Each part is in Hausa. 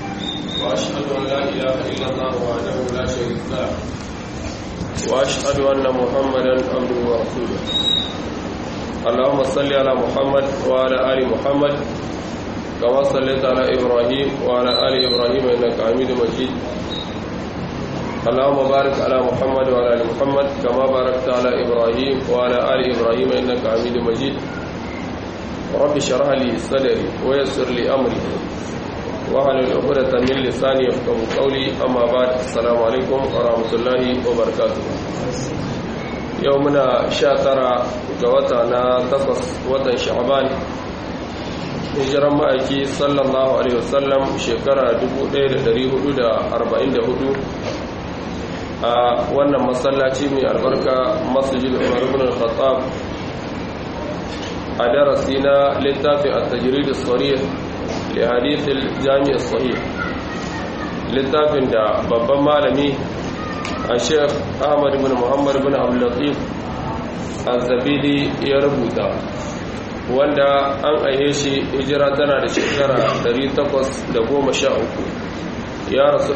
وأشهد أن لا إله إلا الله وحده لا شريك له وأشهد أن محمدا عبده ورسوله اللهم صل على محمد وعلى آل محمد كما صليت على إبراهيم وعلى آل إبراهيم إنك حميد مجيد اللهم بارك على محمد وعلى آل محمد كما باركت على إبراهيم وعلى آل إبراهيم إنك حميد مجيد رب اشرح لي صدري ويسر لي أمري واحلل عقدة من لساني يفقهوا قولي أما بعد السلام عليكم ورحمة الله وبركاته يومنا شاترا جواتنا تقص وطن شعبان hijiran ma'aiki sallallahu alaihi wasallam shekara 1444 a wannan masallaci mai albarka masjid umar ibn al-khattab a darasi na littafin at-tajrid as-sarih li hadith al-jami' as-sahih littafin da babban malami a sheikh ahmad ibn muhammad ibn abdul latif az-zabidi ya rubuta wanda an aihe shi hijira tana da shekara 813 ya rasu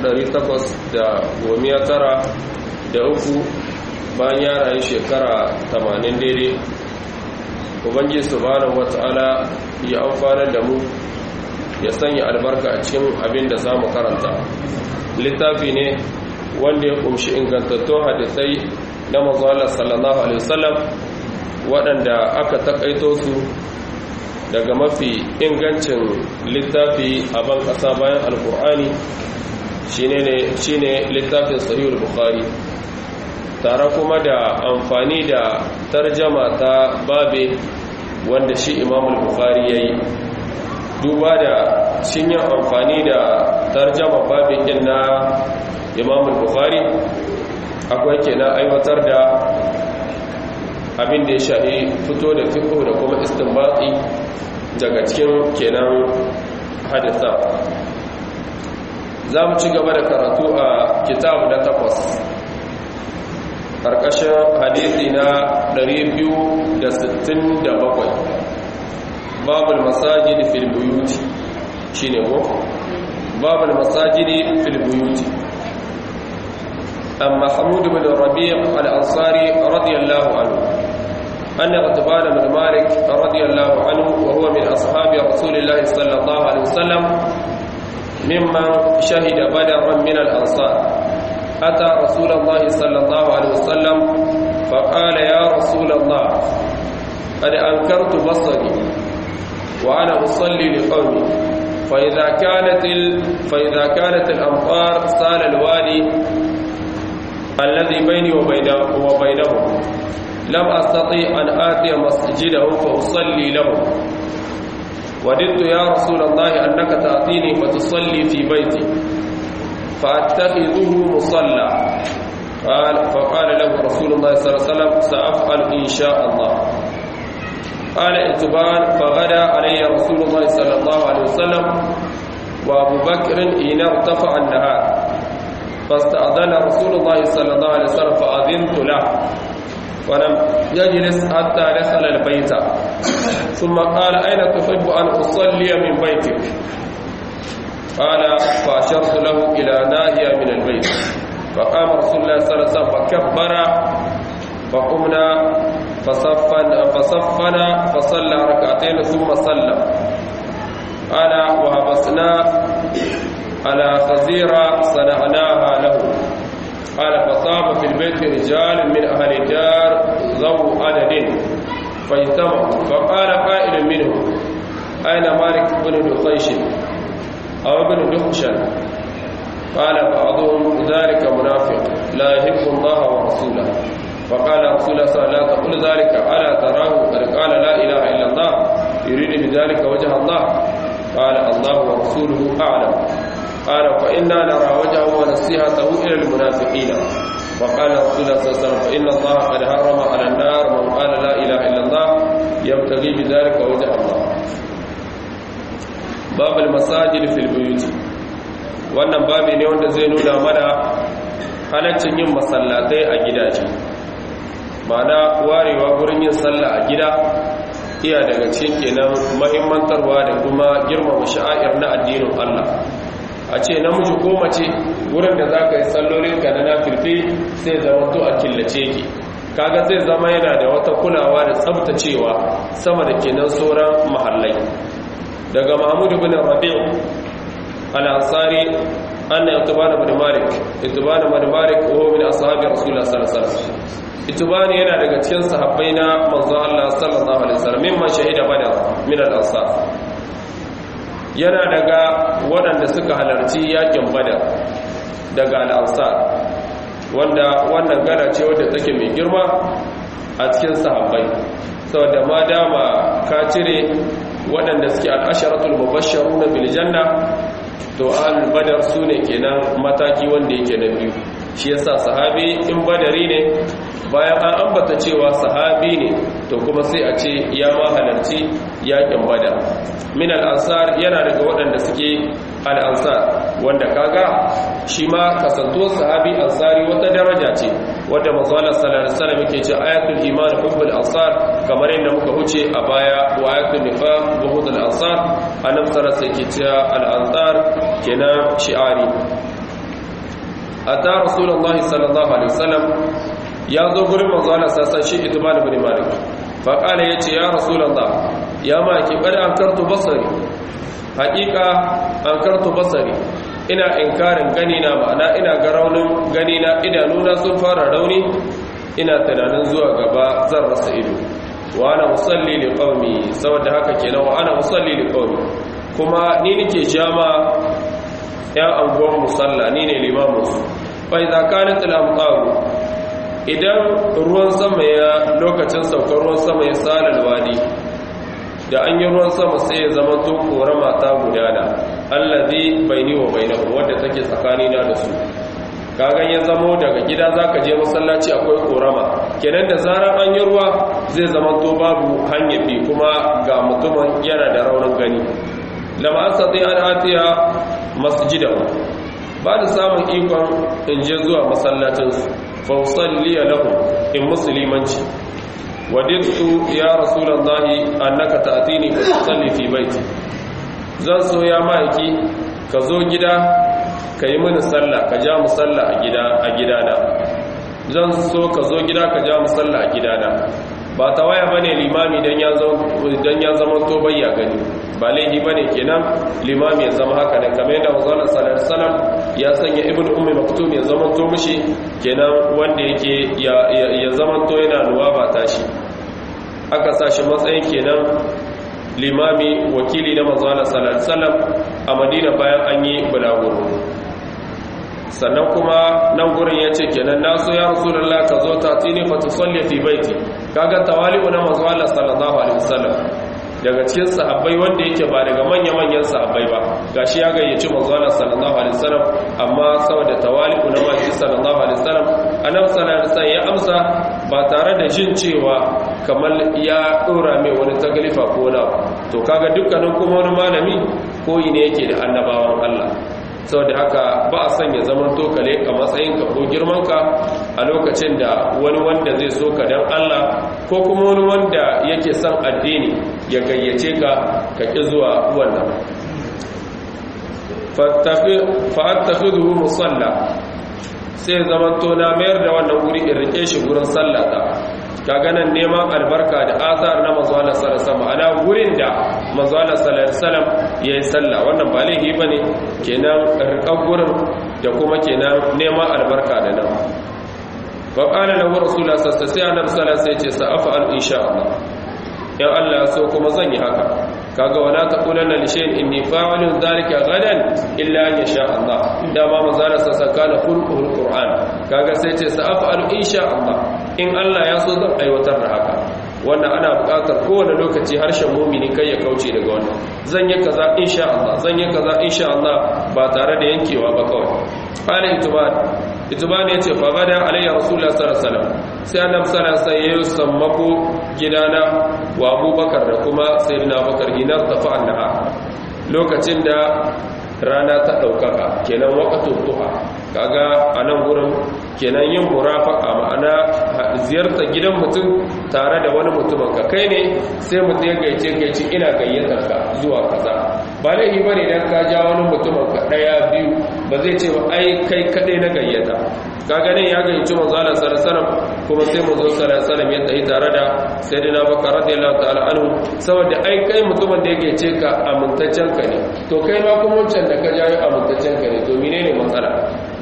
893 bayan ya rayu shekara 80 daidai ubangiji subhanahu wata'ala ya amfana da mu ya sanya albarka a cikin abin da za mu karanta littafi ne wanda ya kumshi ingantattun hadisai na mazuwa sallallahu alaihi wasallam waɗanda aka takaito su daga mafi ingancin littafi a ban ƙasa bayan alkur'ani shine littafin sahihul bukhari tare kuma da amfani da tarjama ta babe wanda shi imamul bukhari ya yi duba da shin yin amfani da tarjama babin yin na imamul bukhari akwai kenan aiwatar da abin da ya shahi fito da fiko da kuma istinbati daga cikin kenan hadisa za mu ci gaba da karatu a kitabu na takwas ƙarƙashin hadisi na 267 babul masajidi fil buyuti shine ko babul masajidi fil buyuti أم محمود بن الربيع الأنصاري رضي الله عنه أن غطبان بن مالك رضي الله عنه وهو من أصحاب رسول الله صلى الله عليه وسلم ممن شهد بدرا من الأنصار أتى رسول الله صلى الله عليه وسلم فقال يا رسول الله قد أنكرت بصري وأنا أصلي لقومي فإذا كانت ال... فإذا كانت الأمطار سال الوادي الذي بيني وبينه وبينهم لم أستطيع أن آتي مسجده فأصلي له وددت يا رسول الله أنك تأتيني فتصلي في بيتي فأتخذه مصلى قال فقال له رسول الله صلى الله عليه وسلم سأفعل إن شاء الله قال اتبان فغدا علي رسول الله صلى الله عليه وسلم وأبو بكر إن ارتفع النهار فاستأذن رسول الله صلى الله عليه وسلم فأذنت له ولم يجلس حتى دخل البيت ثم قال أين تحب أن أصلي من بيتك قال فأشرت له إلى ناهية من البيت فقام رسول الله صلى الله عليه وسلم فكبر فقمنا فصفنا فصفنا فصلى ركعتين ثم سلم قال وهبسنا على خزيرة صنعناها له قال فصاب في البيت رجال من أهل الدار ذو عدد فاجتمعوا فقال قائل منهم أين مالك بن دخيش أو ابن دخشن قال بعضهم ذلك منافق لا يحب الله ورسوله فقال رسول الله صلى الله عليه وسلم لا تقل ذلك ألا تراه قد قال لا إله إلا الله يريد بذلك وجه الله قال الله ورسوله أعلم قال فإنا نرى وجهه ونصيحته إلى المنافقين وقال رسول الله صلى الله عليه وسلم فإن الله قد حرم على النار من قال لا إله إلا الله يبتغي بذلك وجه الله باب المساجد في البيوت wannan babi ne wanda zai nuna mana halaccin yin masallatai a gidaje ma'ana warewa gurin yin sallah a gida iya daga cikin kenan mahimmantarwa da kuma girmama sha'air na addinin Allah a ce namiji ko mace wurin da za ka yi sallolinka na nafilfi sai zama to a killace ki kaga zai zama yana da wata kulawa da tsabtacewa sama da kenan sauran mahallai daga mahmud bin rabi' al-ansari anna itibana bin malik itibana bin malik wa min ashabi rasulullah sallallahu alaihi wasallam itibani yana daga cikin sahabbai na manzo Allah sallallahu alaihi wasallam mimma shahida badar min al-ansar yana daga waɗanda suka halarci yakin badar daga al-ansar wanda wannan gana ce wadda take mai girma a cikin sahabbai saboda ma dama ka cire waɗanda suke al'asharatul mubashsharuna bil janna to ahlul badar sune kenan mataki wanda yake na biyu shi yasa sahabi in badari ne bayan an ambata cewa sahabi ne to kuma sai a ce ya ma halarci yakin badar min al-ansar yana daga waɗanda suke al-ansar wanda kaga shi ma kasanto sahabi ansari wata daraja ce wadda manzo Allah sallallahu alaihi wasallam yake ce ayatul iman hubbul ansar kamar yadda muka huce a baya wa ayatul nifaq buhudul ansar annabi sallallahu alaihi wasallam yake ce al-ansar kenan shi'ari ata rasulullahi sallallahu alaihi wasallam ya zo gurin manzo Allah sassan shi itban ibn malik fa qala yace ya rasulullah ya ma ki bada an kartu basari haqiqa an kartu basari ina inkarin gani na ma'ana ina ga raunin gani na idanuna sun fara rauni ina tunanin zuwa gaba zan rasa ido wa ana musalli li qaumi saboda haka kenan wa ana musalli li qaumi kuma ni nake jama ya anguwan musalla ni ne limamin su fa idza kanat al-amtaru idan ruwan sama ya lokacin saukar ruwan sama ya salal wadi da an yi ruwan sama sai ya zama to korama ta gudana allazi baini wa bainahu wanda take tsakani na da su kagan ya zamo daga gida zaka je masallaci akwai korama kenan da zarar an yi ruwa zai zama to babu hanya bi kuma ga mutumin yana da raunin gani lama asati an atiya masjidahu ba da samun ikon in je zuwa masallacinsu fausalliya lahum in musulmanci wadittu ya rasulullahi annaka ta'tini fa tusalli fi baiti zan so ya maiki ka zo gida ka yi mini sallah ka ja musalla a gida a gidana zan so ka zo gida ka ja musalla a gidana ba ta waya bane limami dan ya zama dan ya zama to bayya gani ba laifi bane kenan limami ya zama haka ne kamar yadda manzon sallallahu alaihi wasallam ya sanya ibn ummi maktum ya zama to mishi kenan wanda yake ya ya zama to yana nuwa ba tashi aka sashi matsayin kenan limami wakili na manzon sallallahu alaihi wasallam a Madina bayan an yi bulaguro sannan kuma nan gurin ya ce kenan na so ya rasulullah ka zo ta tini fa tusalli fi baiti kaga tawali'u na manzo Allah sallallahu alaihi wasallam daga cikin sahabbai wanda yake ba daga manya-manyan sahabbai ba gashi ya gayyaci manzo Allah sallallahu alaihi wasallam amma saboda tawali'u na manzo sallallahu alaihi wasallam annabi sallallahu alaihi wasallam ya amsa ba tare da jin cewa kamar ya dora mai wani tagalifa ko na to kaga dukkanin kuma wani malami koyi ne yake da annabawan Allah saboda haka ba a sanya zaman tokale a matsayinka ko girmanka a lokacin da wani wanda zai so ka dan Allah ko kuma wani wanda yake son addini ya gayyace ka ka ƙi zuwa wannan fa'attakhidhu musalla sai zaman to na mayar da wannan wuri in rike shi gurin sallata kaga nan neman albarka da azar na manzo Allah sallallahu alaihi wasallam ana gurin da manzo Allah sallallahu alaihi wasallam yayi sallah wannan ba laifi bane kenan rikan gurin da kuma kenan neman albarka da nan fa qala lahu rasulullah sallallahu alaihi wasallam sai ce sa af'al insha Allah in Allah so kuma zan yi haka kaga wala taqulanna li shay'in inni fa'ilun dhalika gadan illa an yasha Allah dama manzo Allah sallallahu alaihi wasallam khulquhul qur'an kaga sai ce sa af'al insha Allah in Allah ya so zan aiwatar da haka wannan ana buƙatar kowane lokaci harshen mumini kai ya kauce daga wannan zan yi kaza insha Allah zan yi kaza insha Allah ba tare da yankewa ba kawai qala ituban ituban yace fa bada alayya rasulullah sallallahu alaihi wasallam sai annabi sallallahu alaihi wasallam ya sammako gidana wa abubakar da kuma sayyidina abubakar hinar tafa annaha lokacin da rana ta ɗaukaka kenan waƙatun tuha kaga a nan gurin kenan yin murafaka ma'ana ziyarta gidan mutum tare da wani mutumin ka kai ne sai mutum ya gaice gaice ina gayyatar ka zuwa kaza ba laifi ba ne don ka ja wani mutumin ka ɗaya biyu ba zai ce ba ai kai kaɗai na gayyata ka ganin ya gayyaci manzo Allah sallallahu kuma sai manzo sallallahu ya tsayi tare da sayyidina Bakar radiyallahu ta'ala anhu saboda ai kai mutumin da yake ce ka amintaccen ka ne to kai ma kuma wancan da ka jayo amintaccen ka ne to menene matsala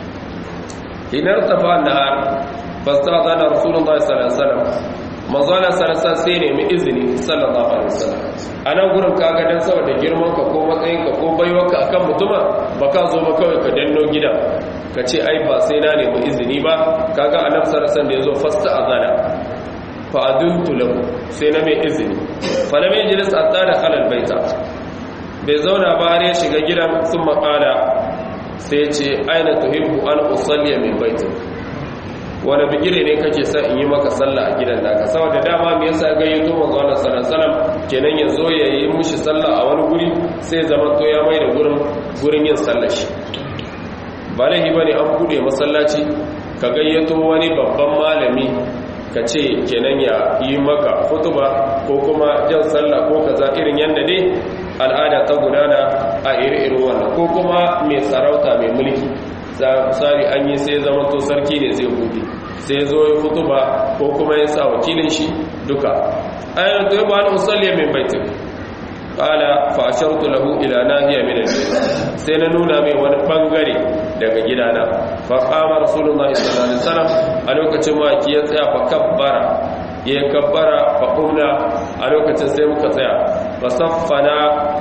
idan tafa nahar fastazana rasulullahi sallallahu alaihi wasallam manzo Allah sallallahu sai ne mu izini sallallahu alaihi wasallam anan gurin kaga dan saboda girman ka ko matsayin ka ko baiwarka akan mutuma baka zo ba kawai ka danno gidan ka ce ai ba sai na nemi izini ba kaga annabi sallallahu alaihi wasallam da yazo fasta azana fa aduntu lahu sai na mai izini fa lam yajlis hatta da khalal baita bai zauna ba har ya shiga gidan sun makala sai ce aina tuhibbu an usalli min baitik wani bigire ne kake sa in yi maka sallah a gidan naka saboda dama me yasa gayyato manzo Allah sallallahu alaihi wasallam kenan ya zo ya yi mushi sallah a wani guri sai zaman to ya mai da gurin gurin yin sallah shi ba lahi bane an bude masallaci ka gayyato wani babban malami ka ce kenan ya yi maka hutuba ko kuma jan sallah ko kaza irin yanda dai al'ada ta gudana a iri-irin wannan ko kuma mai sarauta mai mulki misali an yi sai zama to sarki ne zai hudu sai zo ya hutuba ko kuma ya sa wakilin shi duka ayyana to yaba na usalliya min baitin qala fa ashartu lahu ila nahiya min al sai na nuna mai wani bangare daga gidana fa qama rasulullahi sallallahu alaihi wasallam a lokacin ma ki ya tsaya fa kabbara ya kabbara fa qumna a lokacin sai muka tsaya fa saffana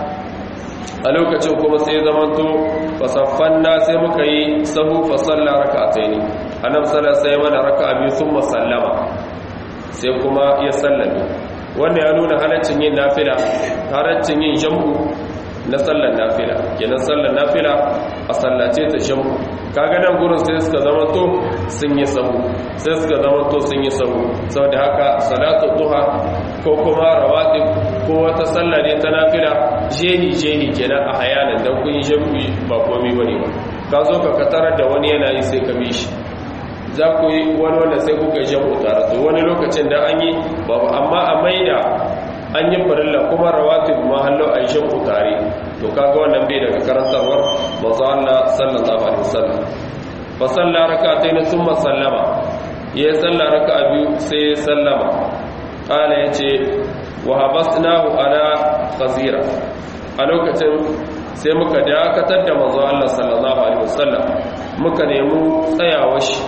a lokacin kuma sai zamanto fa saffanna sai muka yi sahu fa salla rak'ataini annabi sallallahu alaihi wasallam mana raka'a biyu thumma sallama sai kuma ya sallame wannan ya nuna halaccin yin nafila halaccin yin jam'u na sallar nafila kenan sallar nafila a sallace ta jam'u kaga nan gurin sai suka zama to sun yi sahu sai suka zama to sun yi sahu saboda haka salatu duha ko kuma rawatib ko wata sallah ne ta nafila jeni jeni kenan a hayanan dan kun yi jam'i ba komai bane ba ka zo ka katarar da wani yana yi sai ka bi shi za ku yi wani wanda sai kuka jam'u tare to wani lokacin da an yi babu amma a maida an yi farilla kuma rawatib ma hallo a yi jam'u tare to kaga wannan bai daga karantarwar manzo Allah sallallahu alaihi wasallam fa salla rak'atayn thumma sallama ya salla raka'a biyu sai ya sallama qala yace wa habasnahu ala khazira a lokacin sai muka dakatar da manzo Allah sallallahu alaihi wasallam muka nemi tsayawar shi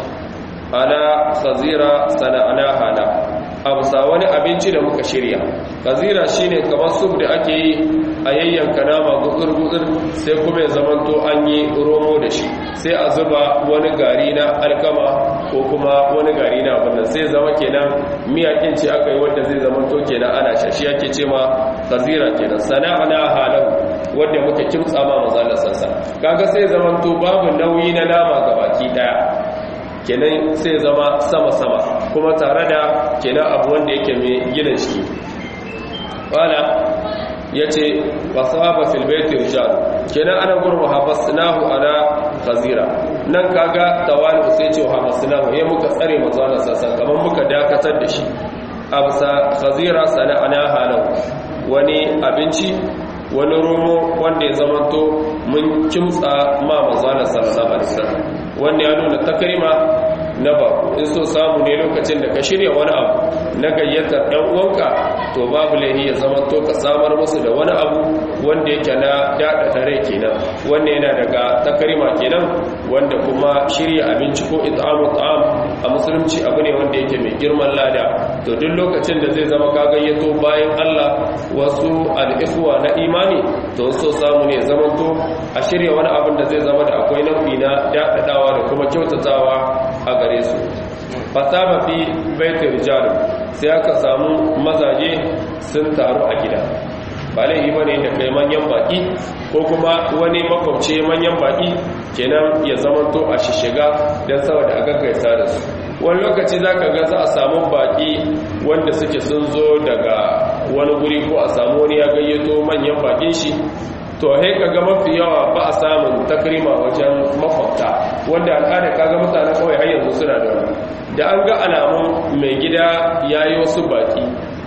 ala khazira sana'ana hala abusa wani abinci da muka shirya khazira shine kamar sub da ake yi a yayyanka nama gutsur-gutsur sai kuma ya zamanto an yi romo da shi sai a zuba wani gari na alkama ko kuma wani gari na abinda sai zama kenan miyakin ce aka yi wanda zai zamanto kenan ana shashi ake ce ma khazira kenan sana'ana halan wanda muka kimtsa ma mazalar sassa kaga sai zamanto babu nauyi na nama gabaki daya kenan sai zama sama-sama kuma tare da kenan abu wanda yake mai gina jiki wala ya ce wasaba filbeti rijal kenan ana gurma habasnahu ala khazira nan kaga tawali sai ce habasnahu ya muka tsare manzo Allah sassan kamar muka dakatar da shi absa khazira sana'ana halau wani abinci wani romo wanda ya zamanto mun kimtsa ma manzo Allah sallallahu alaihi wasallam wanda ya nuna takrima na ba in so samu ne lokacin da ka shirya wani abu na gayyatar ɗan uwanka to babu laihi ya zama to ka samar musu da wani abu wanda yake na daɗa tare kenan wanda yana daga takarima kenan wanda kuma shirya abinci ko it'amu ta'am a musulunci abu ne wanda yake mai girman lada to duk lokacin da zai zama ka gayyato bayan Allah wasu al'ihwa na imani to so samu ne zama to a shirya wani abin da zai zama da akwai nau'i na daɗaɗawa da kuma kyautatawa a gare su fasaba fi baitul rijal sai aka samu mazaje sun taru a gida ba laifi bane da kai manyan baki ko kuma wani makwabci manyan baki kenan ya zamanto a shishiga don saboda a gaggaisa da su wani lokaci za ka ga za a samu baki wanda suke sun zo daga wani guri ko a samu wani ya gayyato manyan bakin shi to he kaga mafi yawa ba a samun takrima wajen makwabta wanda al'ada kaga mutane kawai har yanzu suna da wani da an ga alamun mai gida ya yi wasu baki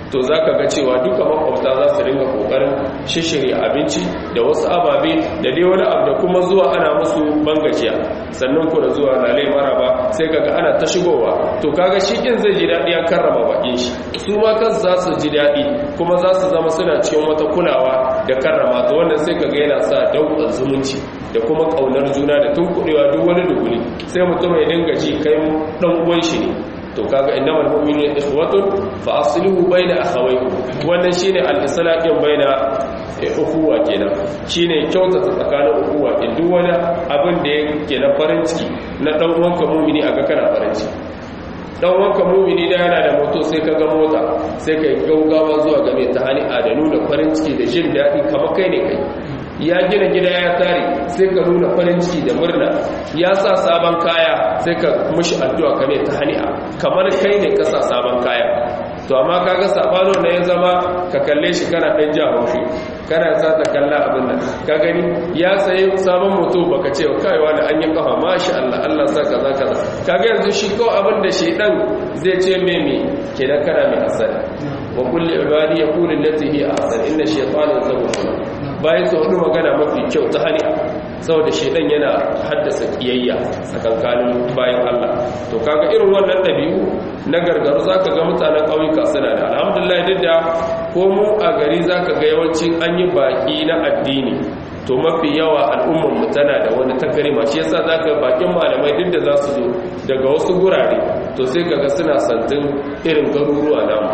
to za ka ga cewa duka makwabta za su ringa kokarin shishiri abinci da wasu ababe da dai wani abu da kuma zuwa ana musu bangajiya sannan ku da zuwa lalai maraba sai kaga ana ta shigowa to kaga shi kin zai ji daɗi an karrama bakin shi su ma kansu za su ji daɗi kuma za su zama suna cikin wata kulawa da karrama to wannan sai kaga yana sa dauƙar zumunci da kuma ƙaunar juna da tunkuɗewa duk wani duguli sai mutum ya dinga ji kai ɗan uwan shi ne to kaga innamal mu'minuna ikhwatun fa aslihu bayna akhawaykum wannan shine al-islahin bayna ukhuwa kenan shine kyautata tsakanin ukhuwa din duk wani abin da yake na farin ciki na dan uwanka mu'mini aga kana farin ciki dan uwanka mu'mini da yana da moto sai kaga mota sai kai gaugawa zuwa game ta hani da nuna farin ciki da jin daɗi kamar kai ne kai ya gina gida ya tare sai ka nuna farin ciki da murna ya sa sabon kaya sai ka mushi addu'a kame ta hani'a kamar kai ne ka sa sabon kaya to amma kaga sabano ne ya zama ka kalle shi kana dan ja haushi kana sa ta kalla abin nan ka gani ya sayi sabon moto baka ce kai wani an yi kafa masha Allah Allah sa kaza kaza kaga yanzu shi ko abin da shi dan zai ce me me kenan kana mai asali wa kulli ibadi yaqulu allati hi ahsan inna shaytana yatawaffa bayan su hudu magana mafi kyau ta hali saboda shaidan yana haddasa kiyayya tsakankanin bayan Allah to kaga irin wannan dabi'u na gargaru zaka ga mutanen ƙauyuka suna da alhamdulillah duk da ko mu a gari zaka ga yawanci an yi baki na addini to mafi yawa al'ummar mu tana da wani takarima shi yasa zaka bakin malamai duk da za su zo daga wasu gurare to sai kaga suna santin irin garuruwa namu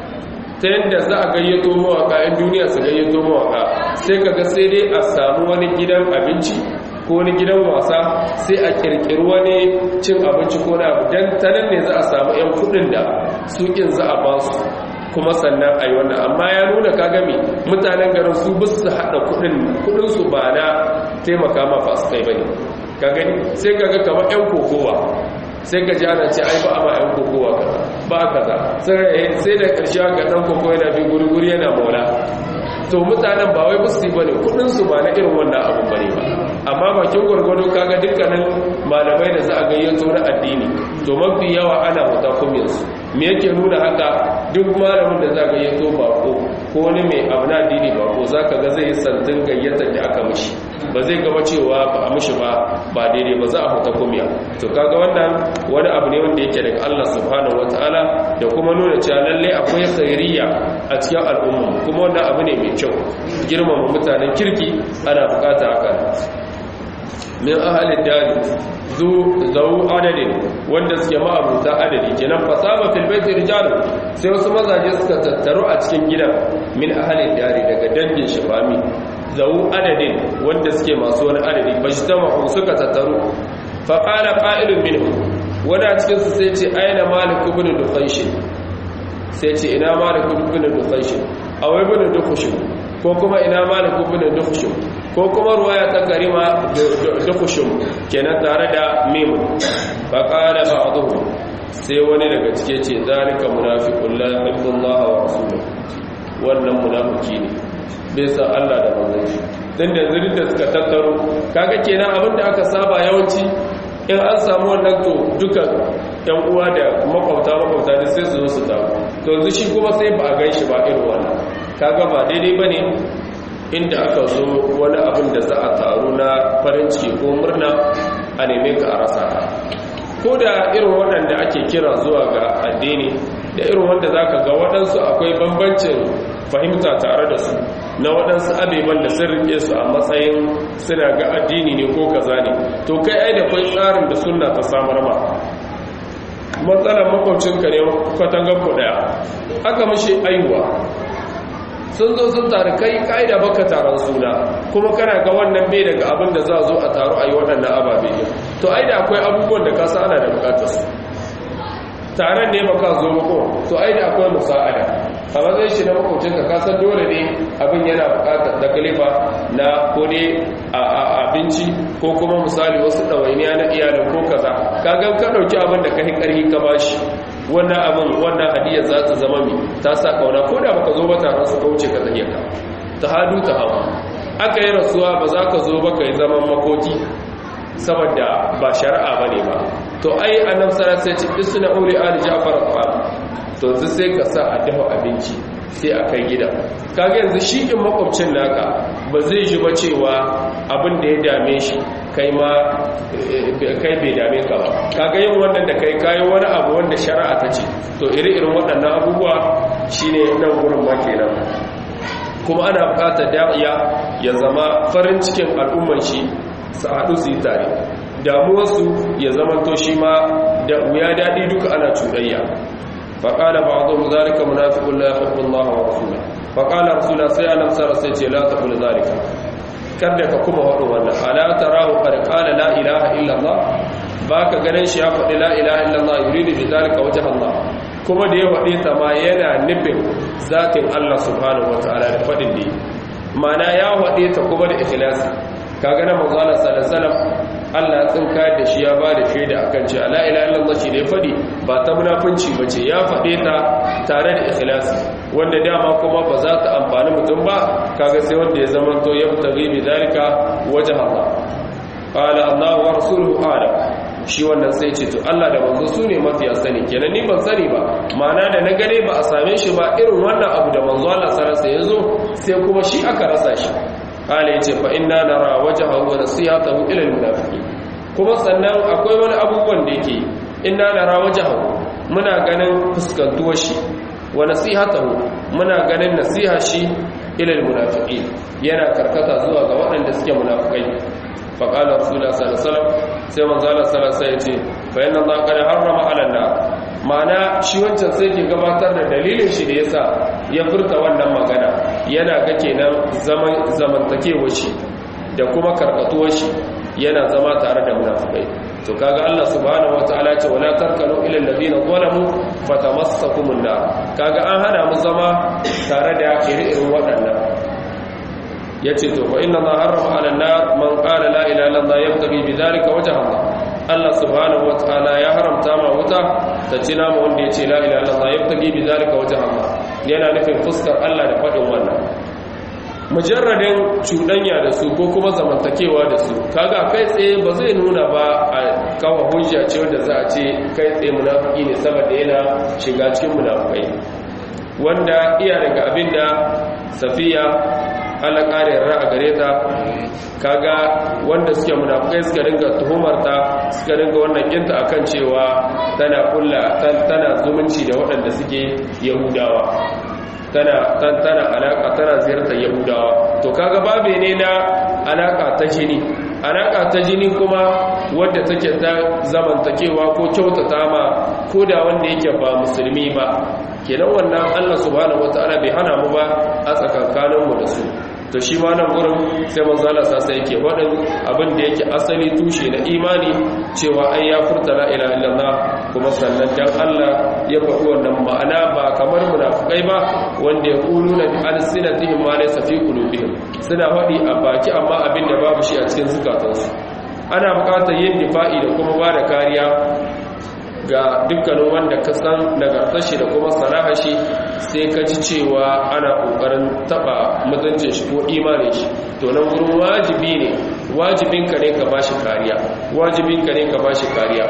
ta yadda za a gayyato mawaka 'yan duniya su gayyato mawaka sai kaga sai dai a samu wani gidan abinci ko wani gidan wasa sai a kirkiri wani cin abinci ko na abu don tanan ne za a samu 'yan kudin da sukin za a ba su kuma sannan a yi wannan amma ya nuna kagami mutanen garin su bus su haɗa kudin su ba na taimaka ma fasu kai bane ka gani sai kaga kamar 'yan kokowa sai ka ji ana ce ai ba a ma 'yan kokowa kaza ba kaza sai da ƙarshe ga ɗan kokowa yana bi guri-guri yana maula to mutanen ba wai busti ba ne kudinsu ba na irin wannan abin ba ne ba amma bakin gwargwado kaga dukkanin malamai da za a gayyato na addini to mafi yawa ana huta kumiyarsu me yake nuna haka duk malamin da za a gayyato bako ko wani mai abu na addini bako za ka ga zai yi santin gayyatar da aka mishi ba zai gaba cewa ba a mishi ba ba daidai ba za a huta kumiya to kaga wannan wani abu ne wanda yake daga Allah subhanahu wataala da kuma nuna cewa lalle akwai khairiyya a cikin al'umma kuma wannan abu ne mai kyau girmama mutanen kirki ana bukata haka min ahalin dari zu zau adadin wanda suke ma'abuta adadi kenan fasaba fil baiti rijal sai wasu mazaje suka tattaru a cikin gidan min ahalin dari daga dangin shifami zau adadin wanda suke masu wani adadi bajtama suka tattaru fa qala qa'ilun minhum wanda a cikin su sai ce aina malik ibn dukhaysh sai ce ina malik ibn dukhaysh awai ibn dukhaysh ko kuma ina malik ibn dukhaysh ko kuma ruwaya ta karima dukushum kenan tare da mimu fa qala ba'dhu sai wani daga cike ce zalika munafiqun la yuhibbu Allah wa rasuluhu wannan munafiki ne bai san Allah da manzon shi dan da zirin da suka tattaro kaga kenan abinda aka saba yawanci in an samu wannan to duka yan uwa da makwabta makwabta da sai su zo su taru to yanzu shi kuma sai ba a gan shi ba irin wannan kaga ba daidai bane inda aka zo wani abin da za a taru na farin ciki ko murna a neme ka a rasa ko da irin waɗanda ake kira zuwa ga addini da irin wanda za ka ga waɗansu akwai bambancin fahimta tare da su na waɗansu abeban da sun rike su a matsayin suna ga addini ne ko kaza ne to kai ai da kwai tsarin da sunna ta samar ma matsalar makwabcinka ne kwatangar ku ɗaya aka mashi aiwa sun zo sun taru kai ka'ida baka taron suna kuma kana ga wannan bai daga abin da za zo a taru a yi waɗannan ababe ne to ai da akwai abubuwan da ka ana da bukatar su taron ne baka zo mako to ai da akwai musa'ada a matsayin shi na makwabcinka ka san dole ne abin yana bukatar da kalifa na ko ne a abinci ko kuma misali wasu ɗawainiya na iyalin ko kaza ka gan ka ɗauki abin da ka yi ƙarfi ka bashi wannan abin wannan hadiyar za ta zama mi ta sa kauna ko da baka zo ba taron su kauce ka zahiyar ka ta hadu ta hawa aka yi rasuwa ba za ka zo ba ka yi zaman makoki saboda ba shari'a ba ne ba to ai annab sarar sai ce isna uli ali ja'far al to sai ka sa a dafa abinci sai a kai gidan kaga yanzu shi in makwabcin naka ba zai ji ba cewa abin da ya dame shi kai ma kai bai dame ka ba kaga yin wannan da kai kayi wani abu wanda shari'a ta ce to iri-irin waɗannan abubuwa shine nan gurin ma kenan kuma ana buƙatar da'iya ya zama farin cikin al'umman shi su haɗu su yi tare damuwarsu ya zama to shi ma da wuya daɗi duka ana cuɗayya faƙala ba a zo zalika munafiqun la yuhibbu Allah wa rasuluhu faƙala rasulullah sai annabi sallallahu alaihi wasallam ce la taqul zalika kada ka kuma waɗo wannan ala tarahu qad qala la ilaha illa Allah baka ganin shi ya faɗi la ilaha illa Allah yuridu bi zalika wajha Allah kuma da ya faɗi ta ma yana nufin zatin Allah subhanahu wataala da faɗin da ma'ana ya faɗi ta kuma da ikhlasi kaga na manzo Allah sallallahu alaihi wasallam Allah ya tsinka da shi ya ba da shaida akan cewa la ilaha illallah shi da ya faɗi ba ta munafunci bace ya faɗe ta tare da ikhlasi wanda dama kuma ba za ta amfani mutum ba kaga sai wanda ya zama to ya fitari bi zalika wajh Allah qala Allah wa rasuluhu a'lam shi wannan sai ce to Allah da manzo su ne mafiya sani kenan ni ban sani ba ma'ana da na gane ba a same shi ba irin wannan abu da manzo Allah sallallahu alaihi wasallam ya zo sai kuma shi aka rasa shi kala yace fa inna nara wajhahu wa nasihatahu ila almunafiqin kuma sannan akwai wani abubuwan da yake inna nara wajhahu muna ganin fuskantuwar shi wa nasihatahu muna ganin nasiha shi ila almunafiqin yana karkata zuwa ga waɗanda suke munafikai fa qala rasulullah sallallahu alaihi wasallam sai manzo Allah sallallahu alaihi wasallam yace fa inna Allah qad harrama 'ala an ma'ana shi wancan sai ke gabatar da dalilin shi da yasa ya furta wannan magana yana ga kenan zaman zamantakewar shi da kuma karkatuwar shi yana zama tare da munafikai to kaga Allah subhanahu wataala ce wala tarkanu ila alladhina zalamu fatamassakumun nar kaga an hana mu zama tare da irin waɗannan yace to fa inna ma harrama ala nar man qala la ilaha illallah yabtaghi bidhalika wajha Allah Allah subhanahu wataala ya haramta ma wuta ta ci nama wanda yace la ilaha illallah yabtaghi bidhalika wajha Allah yana nufin fuskar Allah da fadin wannan mujarradin cuɗanya da su ko kuma zamantakewa da su kaga kai tsaye ba zai nuna ba a kawo hujja ce wanda za a ce kai tsaye munafiki ne saboda yana shiga cikin munafikai wanda iya daga abinda safiya Allah ƙara yarda a gare ta kaga wanda suke munafukai suka ringa tuhumarta suka ringa wannan kinta akan cewa tana kulla tana zumunci da waɗanda suke yahudawa tana tana alaka tana ziyartar yahudawa to kaga babe ne na alaka ta jini alaka ta jini kuma wadda take ta zamantakewa ko kyautata ma ko da wanda yake ba musulmi ba kenan wannan Allah subhanahu wataala bai hana mu ba a tsakankaninmu da su to shi ma nan gurin sai manzo Allah sa sai yake wadin abin da yake asali tushe na imani cewa ai ya furta la ilaha illallah kuma sannan dan Allah ya faɗi wannan ma'ana ba kamar munafikai ba wanda ya kuluna bi alsinatihim ma laysa fi qulubihim suna faɗi a baki amma abin da babu shi a cikin zukatansu ana buƙatar yin difa'i da kuma ba da kariya ga dukkanin wanda ka san nagartar shi da kuma sana'a shi sai ka ji cewa ana kokarin taba mutuncin shi ko imanin shi to nan gurin wajibi ne wajibin ka ne ka bashi kariya wajibin ka ne ka bashi kariya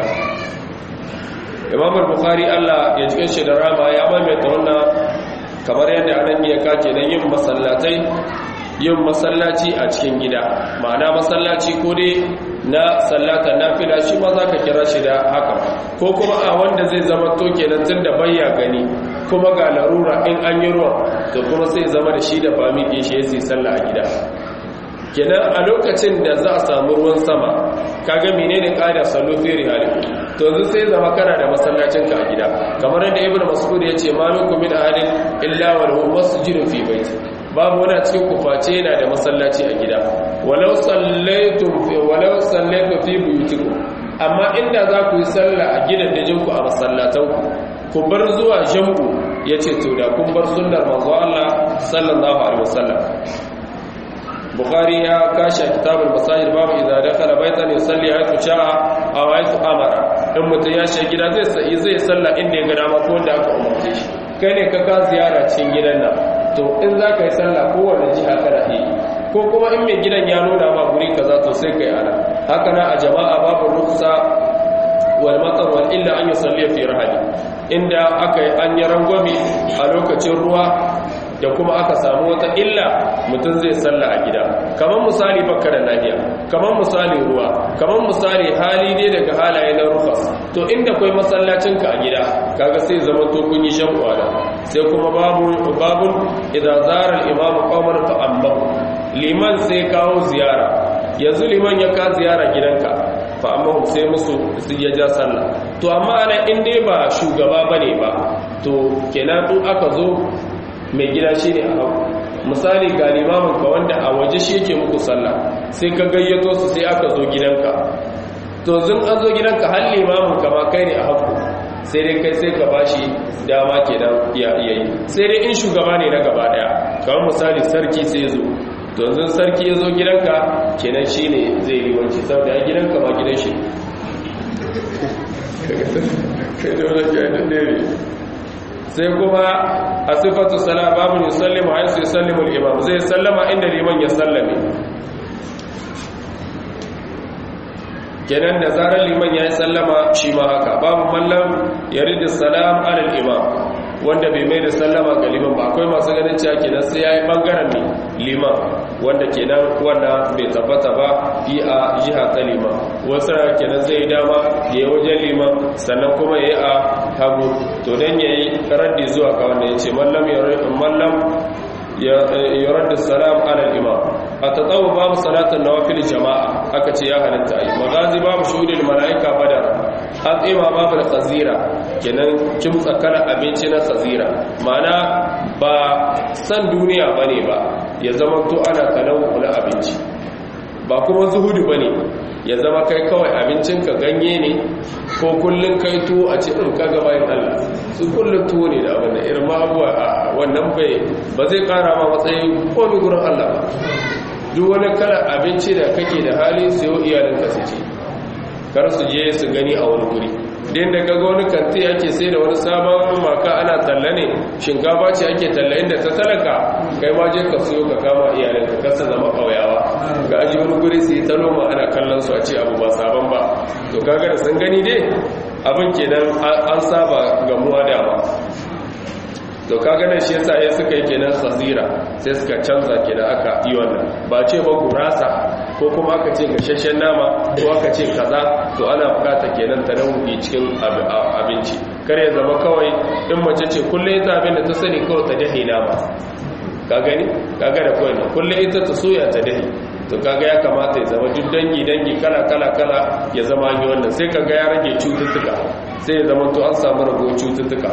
Imam Bukhari Allah ya jikin shi da rama ya maimaita wannan kamar yadda anan ya kace dan yin masallatai yin masallaci a cikin gida ma'ana masallaci ko dai na sallata nafila shi ma za ka kira shi da haka ko kuma a wanda zai zama to kenan tun da bayya gani kuma ga larura in an yi ruwa to kuma sai zama da shi da fami ɗin shi ya sallah a gida kenan a lokacin da za a samu ruwan sama kaga menene ƙada sallo fi rihali to yanzu sai zama kana da masallacin ka a gida kamar yadda ibnu mas'ud ya ce ma minkum min ahadin illa wa lahu masjidun fi baiti babu wani cikin kuface yana da masallaci a gida walau sallaitum fi walau sallaitum fi buyutikum amma inda za ku yi sallah a gidan dajinku a masallatanku ku bar zuwa jam'u yace to da kun bar sunnar manzo Allah sallallahu alaihi wasallam bukhari ya kashe kitabul masajid babu idza dakhala baitan yusalli haythu sha'a aw haythu amara in mutum ya shiga gida zai sai zai salla inda ya ga dama ko wanda aka umarce shi kai ne ka ka ziyara cikin gidan nan to in za ka yi sallah kowane jiha kana yi ko kuma in mai gidan ya nuna ma guri kaza to sai kai ana haka na a jama'a babu ruksa wal matar wal illa an yusalli fi rahali inda aka yi an yi rangwame a lokacin ruwa da kuma aka samu wata illa mutum zai salla a gida kamar misali baka da lafiya kamar misali ruwa kamar misali hali ne daga halaye na rufas to inda kai masallacinka a gida kaga sai zama to kun yi shan kwana sai kuma babu babun idan zara imamu qawman fa amma liman sai kawo ziyara yanzu liman ya ka ziyara gidanka fa amma sai musu su ya ja sallah to amma ana in dai ba shugaba bane ba to kenan in aka zo mai gida shine a hagu misali ga limamin ka wanda a waje shi yake muku sallah sai ka gayyato su sai aka zo gidanka to zun an zo gidanka har limamin ka ma kai ne a hagu sai dai kai sai ka bashi dama kenan ya iya yi sai dai in shugaba ne na gaba daya kamar misali sarki sai zo to yanzu sarki ya zo gidanka kenan shi ne zai limanci saboda ya gidanka ma gidan shi sai kuma a sifatu sala babu ne sallimu a yasu sallimu imam zai sallama inda liman ya sallame kenan da zarar liman ya yi sallama shi ma haka babu mallam ya ridi salam alal imam wanda bai mai da sallama ga liman ba akwai masu ganin cewa kenan sai ya yi bangaren ne liman wanda kenan wanda bai tabbata ba yi a jiha ta liman wasu kenan zai yi dama ya yi wajen liman sannan kuma ya yi a hagu to don ya yi raddi zuwa ga wanda ya ce mallam ya raddi salam alal imam a ta tsawo babu salatun nawafil jama'a aka ce ya halitta yi magazi babu shuhudin mala'ika badar an tsima babu da khazira kenan kimtsa kana abinci na khazira ma'ana ba san duniya ba ne ba ya zama to ana talawu na abinci ba kuma zuhudu ba ne ya zama kai kawai abincinka ganye ne ko kullum kai tuwo a cikin kaga bayan Allah su kullum tuwo ne da abin da irin ma abuwa a wannan bai ba zai kara ma matsayin komi gurin Allah ba duk wani kala abinci da kake da hali sayo iyalinka su ci kar su je su gani a wani guri din da kaga wani kanti ake sai da wani sabon maka ana talla ne shinkafa ce ake talla inda ta talaka kai ma je ka siyo ka kama iyalinka kar su zama kauyawa ga aji wani guri su yi ta noma ana kallon su a ce abu ba sabon ba to kaga da sun gani dai abin kenan an saba gamuwa dama to kaga nan shi yasa ya suka yi kenan khazira sai suka canza kenan aka yi wannan ba ce ba gurasa ko kuma aka ce gashashen nama ko aka ce kaza to ana bukata kenan ta nauyi cikin abinci kar ya zama kawai in mace ce kullum ita abin da ta sani kawai ta dahi nama ka gani kaga da kawai na kullum ita ta soya ta dahi to kaga ya kamata ya zama duk dangi dangi kala kala kala ya zama yi wannan sai kaga ya rage cututtuka sai ya zama to an samu rago cututtuka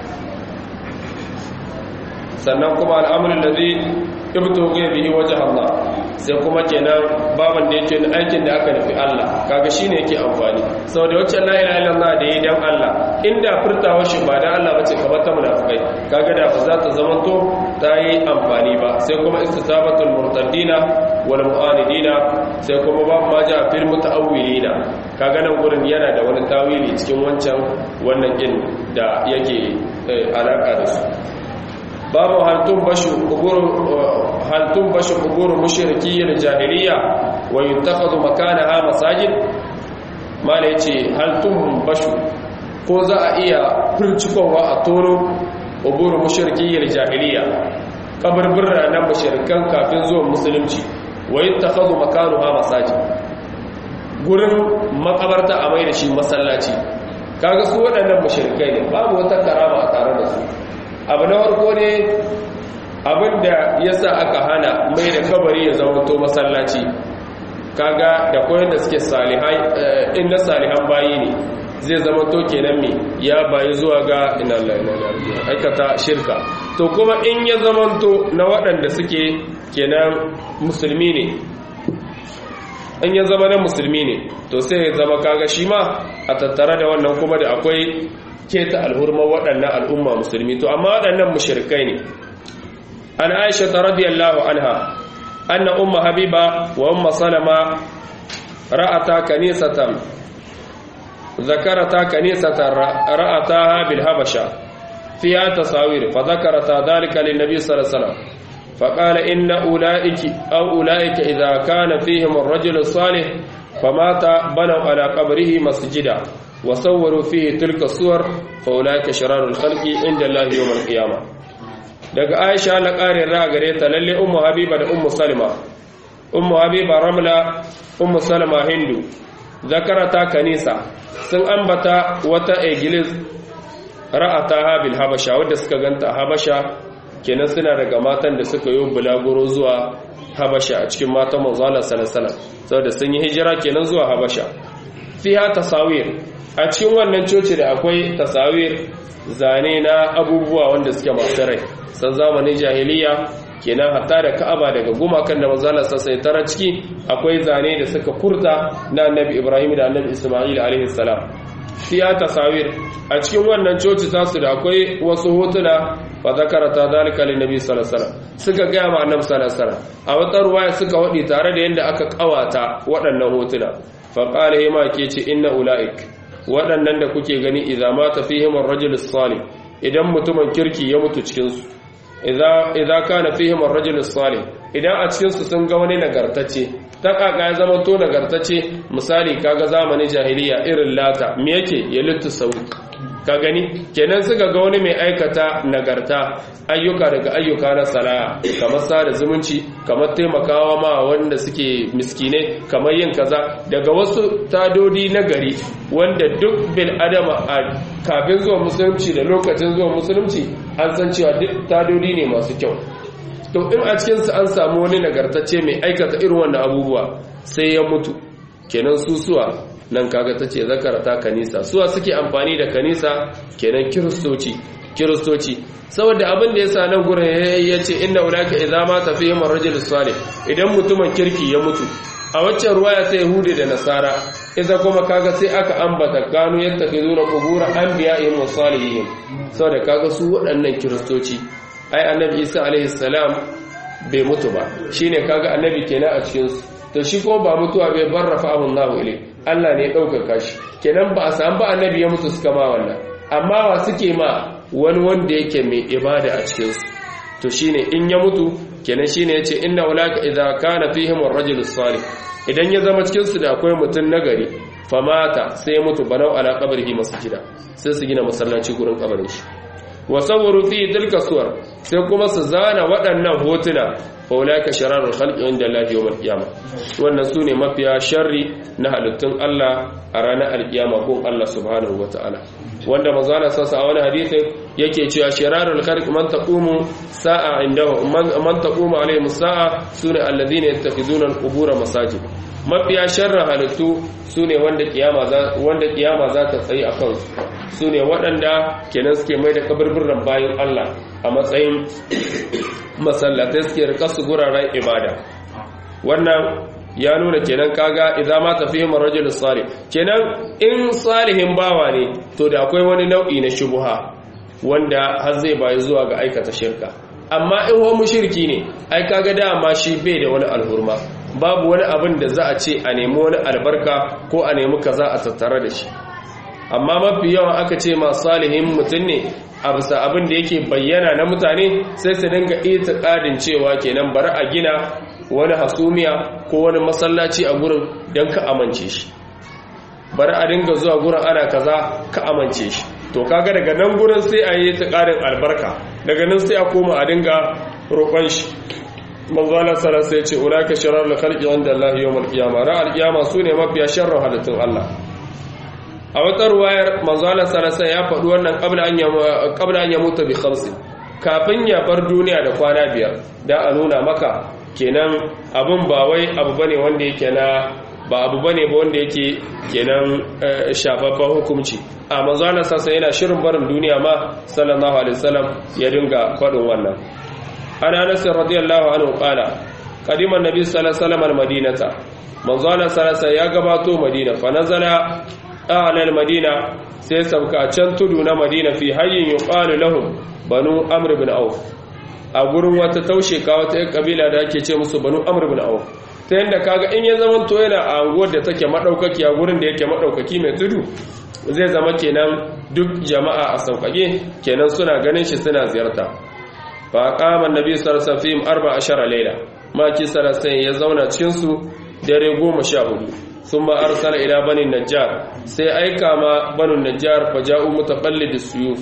sannan kuma al'amurin da zai ibto ga bihi wajen Allah sai kuma kenan baban da yake aikin da aka nufi Allah kaga shine yake amfani saboda wacce la ilaha illallah da yi dan Allah inda furtawa shi ba dan Allah bace kamar ta munafikai kaga da ba za ta zamanto ta yi amfani ba sai kuma istitabatul murtaddina wal mu'anidina sai kuma babu ma ja fil mutaawwilina kaga nan gurin yana da wani tawili cikin wancan wannan din da yake alaka da su babu haltun bashu kuburu haltun bashu kuburu mushrikiyyin jahiliya wa yuttakhadhu makanaha masajid mala yace haltun bashu ko za a iya furcikowa a tono kuburu mushrikiyyin jahiliya kaburbura na mushrikan kafin zuwan musulunci wa yuttakhadhu makanaha masajid gurin makabarta a mai da shi masallaci kaga su waɗannan mushrikai ne babu wata karama a tare da su abu na farko ne abinda ya sa aka hana mai da kabari ya zama to masallaci kaga da koyar da suke salihai inda salihan bayi ne zai zama to kenan me ya bayi zuwa ga ina aikata shirka to kuma in ya zama to na waɗanda suke kenan musulmi ne in ya zama na musulmi ne to sai ya zama kaga shi ma a tattara da wannan kuma da akwai keta alhurma waɗannan al'umma musulmi to amma waɗannan mushrikai ne an aisha ta radiyallahu anha anna umma habiba wa umma salama ra'ata kanisatan zakarata kanisatan ra'ataha bil habasha fiha tasawir fa zakarata dhalika lin nabiy sallallahu alaihi wasallam فقال إن أولئك أو أولئك إذا كان فيهم الرجل الصالح فمات بنوا على قبره مسجدا وصوروا فيه تلك الصور فأولئك شرار الخلق عند الله يوم القيامة daga aisha na ƙarin ra gare ta lalle ummu habiba da ummu salma ummu habiba ramla ummu salma hindu zakarata kanisa sun ambata wata iglis ra'ata habil habasha wadda suka ganta habasha kenan suna daga matan da suka yi bulaguro zuwa habasha a cikin matan manzo Allah sallallahu alaihi wasallam saboda sun yi hijira kenan zuwa habasha fiha tasawir a cikin wannan coci da akwai tasawir zane na abubuwa wanda suke masu rai san zamanin jahiliya kenan hatta da ka'aba daga gumakan da manzala sassai tara ciki akwai zane da suka kurta na annabi ibrahim da annabi isma'il alaihi salam fiya tasawir a cikin wannan coci tasu da akwai wasu hotuna fa zakarata zalika lin nabi sallallahu alaihi wasallam suka ga ma annabi sallallahu alaihi wasallam a wata ruwaya suka wadi tare da yanda aka kawata waɗannan hotuna fa qala yama ke ce inna ulaik waɗannan da kuke gani idza mata fihim ar-rajul salih idan mutumin kirki ya mutu cikin su idza kana fihim ar-rajul salih idan a cikin su sun ga wani nagartacce ta kaka ya zama to nagartacce misali kaga zamanin jahiliya irin lata me yake ya littu sauki ka gani kenan suka ga wani mai aikata nagarta ayyuka daga ayyuka na sana'a kamar sada zumunci kamar taimakawa ma wanda suke miskinai kamar yin kaza daga wasu tadodi na gari wanda duk bil adama a kafin zuwa musulunci da lokacin zuwa musulunci an san cewa duk tadodi ne masu kyau to in a cikinsu an samu wani nagartacce mai aikata irin wannan abubuwa sai ya mutu kenan susuwa nan kaga ta ce zakarata kanisa suwa suke amfani da kanisa kenan kiristoci kiristoci saboda abin da yasa nan gurin ya ce inna ulaka idza ma tafihim ar-rajul salih idan mutumin kirki ya mutu a waccan ruwaya ta yahudi da nasara idan kuma kaga sai aka ambata gano yattafizuna qubur anbiya'ihim wa salihihim saboda kaga su waɗannan kiristoci ai annabi isa alaihi salam bai mutu ba shine kaga annabi kenan a cikin su to shi ko ba mutuwa bai barrafa abun nahu ilai Allah ne ya ɗaukaka shi kenan ba a samu ba annabi ya mutu suka ma wannan amma wa suke ma wani wanda yake mai ibada a cikinsu to shine in ya mutu kenan shine yace inna ulaka idza kana fihim ar-rajul salih idan ya zama cikin su da akwai mutum nagari famata sai ya mutu banau ala qabrihi masjida sai su gina masallaci gurin kabarin shi wa sawwaru fi tilka suwar sai kuma su zana waɗannan hotuna faulaka shararul khalqi inda Allah yawmal qiyama wannan sune mafiya sharri na halittun Allah a ranar alkiyama ko Allah subhanahu wataala wanda manzo Allah sassa a wani hadisi yake cewa shararul khalqi man taqumu sa'a indahu man taqumu alaihim sa'a sune alladhina yattakhizuna al-qubur masajid mafiya sharrin halittu sune wanda kiyama za wanda kiyama za ta tsayi akan su ne waɗanda kenan suke mai da kaburburan bayan Allah a matsayin masallatai suke rika su guraren ibada wannan ya nuna kenan kaga idan ma tafihim ar-rajul salih kenan in salihin bawa ne to da akwai wani nau'i na shubha wanda har zai bayi zuwa ga aikata shirka amma in wa mushriki ne ai kaga dama shi bai da wani alhurma babu wani abin da za a ce a nemi wani albarka ko a nemi kaza a tattare da shi amma mafi yawan aka ce ma salihin mutum ne a bisa abin da yake bayyana na mutane sai su dinga itiqadin cewa kenan bari a gina wani hasumiya ko wani masallaci a gurin don ka amince shi bari a dinga zuwa gurin ana kaza ka amince shi to kaga daga nan gurin sai a yi itiqadin albarka daga nan sai a koma a dinga roƙon shi manzalar sara sai ce ulaka sharar da khalqi wanda Allah yawmal qiyamah ra al-qiyama sune mafiya sharru halittun Allah a wata ruwayar manzalar sara sai ya faɗi wannan qabla an qabla an yamuta bi khamsin kafin ya bar duniya da kwana biyar da a nuna maka kenan abun ba wai abu bane wanda yake na ba abu bane ba wanda yake kenan shafaffen hukunci a manzalar sasa yana shirin barin duniya ma sallallahu alaihi wasallam ya dinga faɗin wannan an anas radiyallahu anhu qala qadima annabi sallallahu alaihi wasallam almadinata manzo Allah sallallahu ya gabato madina fa nazala a'la almadina sai sauka can tudu na madina fi hayyin yuqalu lahum banu amr ibn auf a gurin wata taushe ka wata kabila da ake ce musu banu amr ibn auf ta yanda kaga in ya zama to yana a anguwar da take madaukaki a gurin da yake madaukaki mai tudu zai zama kenan duk jama'a a sauƙaƙe kenan suna ganin shi suna ziyarta fa qama annabi sallallahu alaihi wasallam arba ashara layla maki sallallahu ya zauna cikin su dare 14 thumma arsala ila bani najjar sai aika ma banu najjar fa ja'u mutaqallid suyuf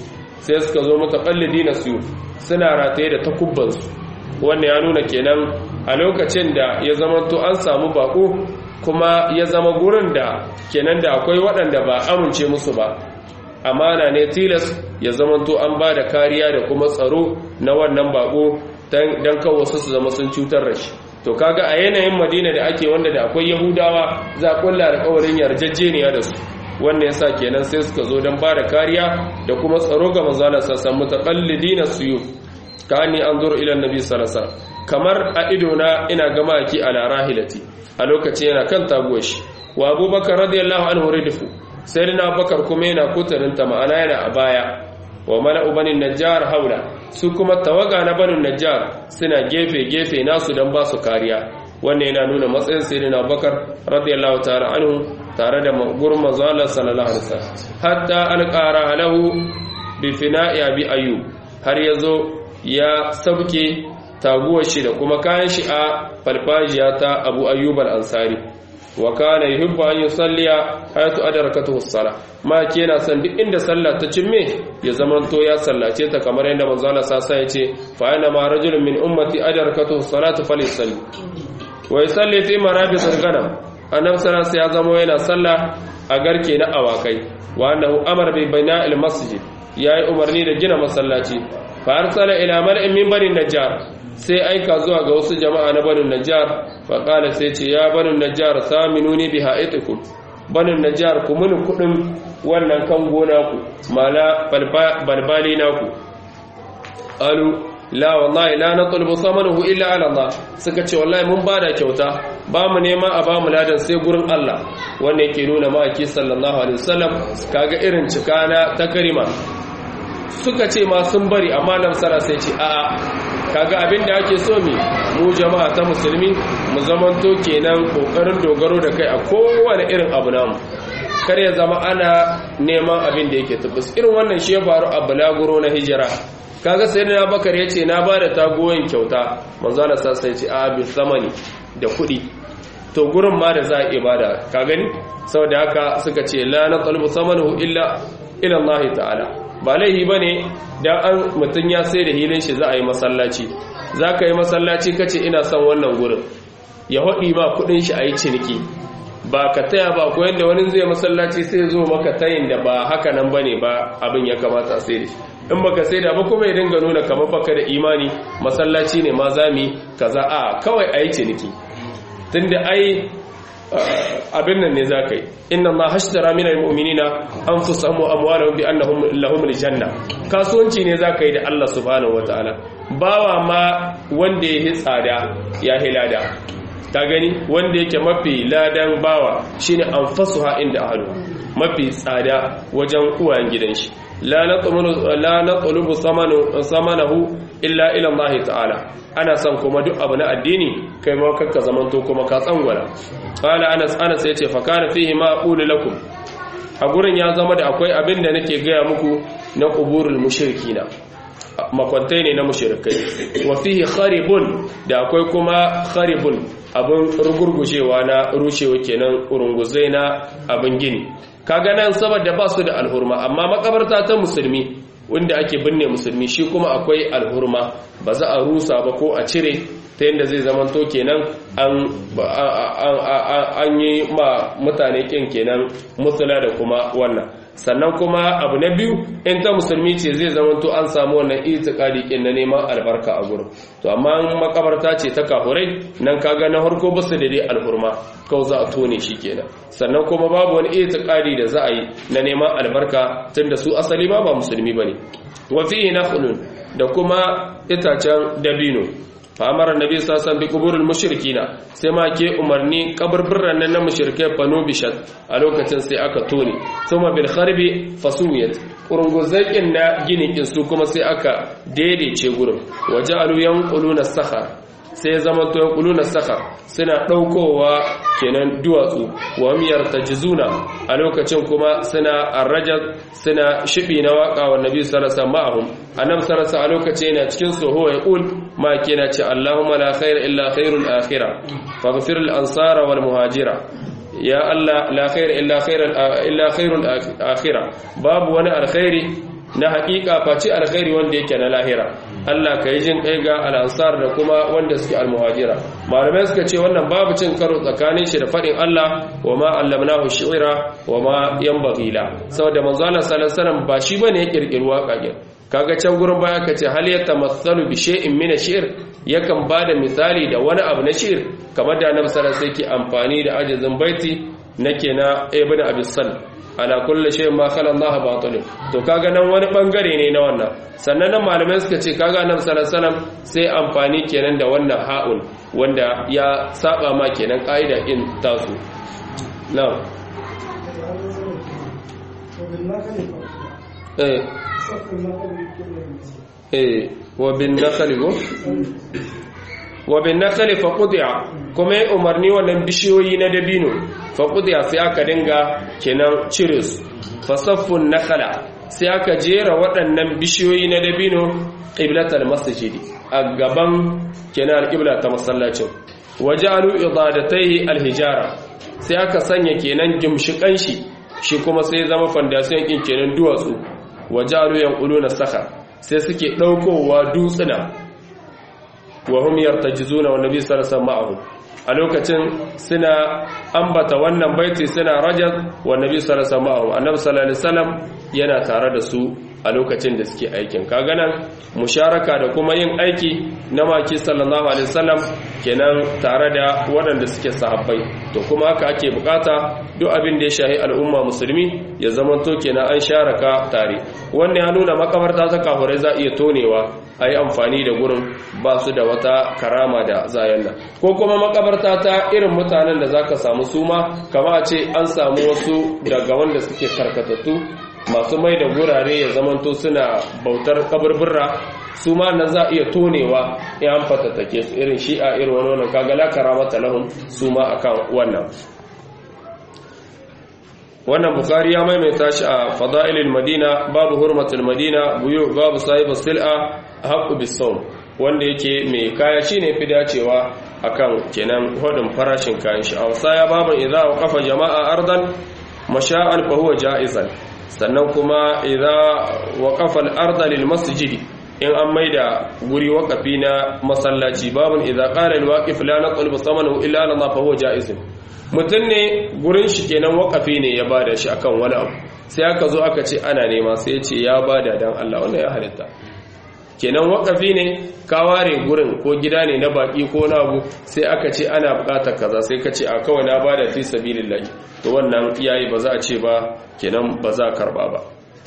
sai suka zo mutaqallidina su suna rataye da takubbansu wannan ya nuna kenan a lokacin da ya zama to an samu bako kuma ya zama gurin da kenan da akwai waɗanda ba amince musu ba amana ne tilas ya zama to an ba da kariya da kuma tsaro na wannan bako don kawo su su zama sun cutar da shi to kaga a yanayin madina da ake wanda da akwai yahudawa za a kulla alkawarin yarjejeniya da su wannan yasa kenan sai suka zo don ba da kariya da kuma tsaro ga manzalar sassan mutaqallidina suyu kani anzur ila annabi sallallahu alaihi kamar a ido na ina gama ki ala rahilati a lokacin yana kan taguwar shi wa abubakar radiyallahu anhu ridifu sayyidina abubakar kuma yana kutarinta ma'ana yana a baya wa mala'u banin najjar haula su kuma tawaga na banin najjar suna gefe gefe nasu dan ba su kariya wannan yana nuna matsayin sayyidina abubakar radiyallahu ta'ala anhu tare da gurin manzo Allah sallallahu alaihi wasallam hatta alqara lahu bi fina'i abi ayyub har yazo ya sauke taguwar shi da kuma kayan shi a farfajiya ta abu ayyub al-ansari wa kana yuhibbu an yusalliya hayatu adrakatuhu as-salah ma yana san duk inda sallah ta cimme ya zamanto ya sallace ta kamar yadda manzo Allah sasa yace fa ana ma rajulun min ummati adrakatuhu as-salatu falyusalli wa yusalli fi marabis al-ghanam annabi sallallahu ya zama yana sallah a garke na awakai wa annahu amara bi bina'il masjid yayi umarni da gina masallaci fa arsala ila mal'in min bani najjar sai aika zuwa ga wasu jama'a na banin najjar faƙala sai ce ya banin najjar saminuni bi haitikum banin najjar ku muni kudin wannan kan gona ku mala balbali naku alu la wallahi la natlubu samanuhu illa ala Allah suka ce wallahi mun bada kyauta ba mu nema a ba mu ladan sai gurin Allah wanda yake nuna ma'aiki sallallahu alaihi wasallam kaga irin cikana ta karima suka ce ma sun bari amma nan sara sai ce a'a kaga abin da ake so mi mu jama'a ta musulmi mu zamanto kenan kokarin dogaro da kai a kowane irin abu namu kar ya zama ana neman abin da yake tabbas irin wannan shi ya faru a bulaguro na hijira kaga sai na bakar ya ce na ba da tagoyin kyauta manzo Allah sai ce a bi zamani da kuɗi to gurin ma da za a iya bada ka gani saboda haka suka ce la na talbu samanahu illa ila Allah ta'ala ba laihi ba ne don an mutum ya sai da hilin shi za a yi masallaci za ka yi masallaci ka ce ina son wannan gurin ya haɗi ma kudin shi a yi ciniki ba ka taya ba ko yadda wani zai masallaci sai zo maka tayin da ba haka nan ba ne ba abin ya kamata a sai da shi in baka sai da ba kuma ya dinga nuna kamar baka da imani masallaci ne ma zami kaza a kawai a yi ciniki tunda ai abin nan ne za ka yi inna ma hashtara min almu'minina anfusahum wa amwalahum bi annahum lahum aljanna kasuwanci ne za ka yi da Allah subhanahu wataala bawa ma wanda ya tsada ya hilada ta gani wanda yake mafi ladan bawa shine anfasuha inda ahlu mafi tsada wajen uwayen gidan shi la natlubu la natlubu samanahu illa ila Allah ta'ala ana son kuma duk abu na addini kai ma kakka zamanto kuma ka tsangwala qala anas anas yace fa kana fihi ma aqulu lakum a gurin ya zama da akwai abin da nake gaya muku na quburul mushrikina makwantai ne na mushrikai wa fihi kharibun da akwai kuma kharibun abin rugurgushewa na rushewa kenan urunguzai na abin gini kaga nan saboda ba su da alhurma amma makabarta ta musulmi wanda ake binne musulmi shi kuma akwai alhurma ba za a rusa ba ko a cire ta yadda zai zamanto kenan an yi ma mutane kin kenan mutula da kuma wannan sannan kuma abu na biyu in ta musulmi ce zai zamanto an samu wannan itikadi kin na neman albarka a gurin to amma makabarta ce ta kafurai nan kaga na harko basu da dai alhurma kawai za a tone shi kenan sannan kuma babu wani itikadi da za a yi na neman albarka tunda su asali ma ba musulmi bane wa fihi nakhlun da kuma itacen dabino famar annabi sallallahu bi kuburul mushrikina sai ma ke umarni kaburburran nan na mushrikai fano bishat a lokacin sai aka tone thumma bil kharbi fasuyat urunguzakin na ginin su kuma sai aka daidaice gurin waja'alu yanquluna sakhar sai ya zama to yanquluna sakhar suna daukowa kenan duwatsu wa miyar tajzuna a lokacin kuma suna arrajat suna shibi na waka wa nabi sallallahu alaihi wasallam annabi sallallahu a lokacin yana cikin soho ya kul ma kina ce allahumma la khaira illa khairul akhirah faghfir al ansara wal muhajira ya allah la khaira illa khairul illa khairul akhirah babu wani alkhairi na haƙiƙa face alkhairi wanda yake na lahira Allah ka yi jin kai ga al'ansar da kuma wanda suke almuhajira malamai suka ce wannan babu cin karo tsakanin shi da faɗin Allah wa ma allamnahu shi'ra wa ma yanbaghi la saboda manzo Allah sallallahu alaihi wasallam ba shi bane ya kirkiri waka kaga can gurin baya kace hal yatamassalu bi shay'in min ash-shi'r yakan bada misali da wani abu na shi'r kamar da Annabi sallallahu alaihi wasallam yake amfani da ajizin baiti nake na ibn abi sal ala kulli shay'in ma khala Allah batil to kaga nan wani bangare ne na wannan sannan nan malamai suka ce kaga Annabi sallallahu alaihi wasallam sai amfani kenan da wannan ha'un wanda ya saba ma kenan kaida in tasu na'am eh eh wa bin nakhli go wa bin nakhli fa qudiya kuma ya umarni wannan bishiyoyi na dabino fa qudiya sai aka dinga kenan cire su fa saffun nakhla sai aka jera waɗannan bishiyoyi na dabino qiblatal masjidi a gaban kenan alqibla ta masallacin wajalu idadatai alhijara sai aka sanya kenan gimshikan shi shi kuma sai zama foundation kin kenan duwatsu wajalu yanquluna sakhar sai suke daukowa dutsuna wa hum yartajizuna wa nabi sallallahu alaihi wasallam a lokacin suna ambata wannan baiti suna rajaz wa nabi sallallahu alaihi wasallam annabi sallallahu alaihi wasallam yana tare da su a lokacin da suke aikin kaga nan musharaka da kuma yin aiki na maki sallallahu alaihi wasallam kenan tare da waɗanda suke sahabbai to kuma haka ake bukata duk abin da ya shahi al'umma musulmi ya zamanto kenan an sharaka tare wannan ya nuna makabarta ta kafurai za iya tonewa a yi amfani da gurin ba su da wata karama da zayen nan ko kuma makabarta ta irin mutanen da za ka samu suma kama a ce an samu wasu daga wanda suke karkatattu masu mai da gurare ya zamanto suna bautar kaburbura su ma nan za a iya tonewa ya an fatattake su irin shi'a irin wani wannan kagala karamata lahum su ma akan wannan wannan bukari ya maimaita shi a fada'ilil madina babu hurmatul madina buyu babu sahibu sil'a haqqu bisawm wanda yake mai kaya shine fi dacewa akan kenan hodin farashin kayan shi a wasaya babu idza waqafa jama'a ardan masha'an fa huwa ja'izan sannan kuma idza waqafa al-arda lil masjid in an maida guri waqafi na masallaci babun idza qala al-waqif la naqul bi samanihi illa Allah fa huwa ja'izun mutum ne gurin shi kenan wakafi ne ya bada shi akan wani abu sai aka zo aka ce ana nema sai ya ce ya bada dan Allah wannan ya halitta kenan wakafi ne ka ware gurin ko gida ne na baki ko na abu sai aka ce ana bukatar kaza sai ka ce a kawai na bada fi sabilillah to wannan yayi ba za a ce ba kenan ba za karba ba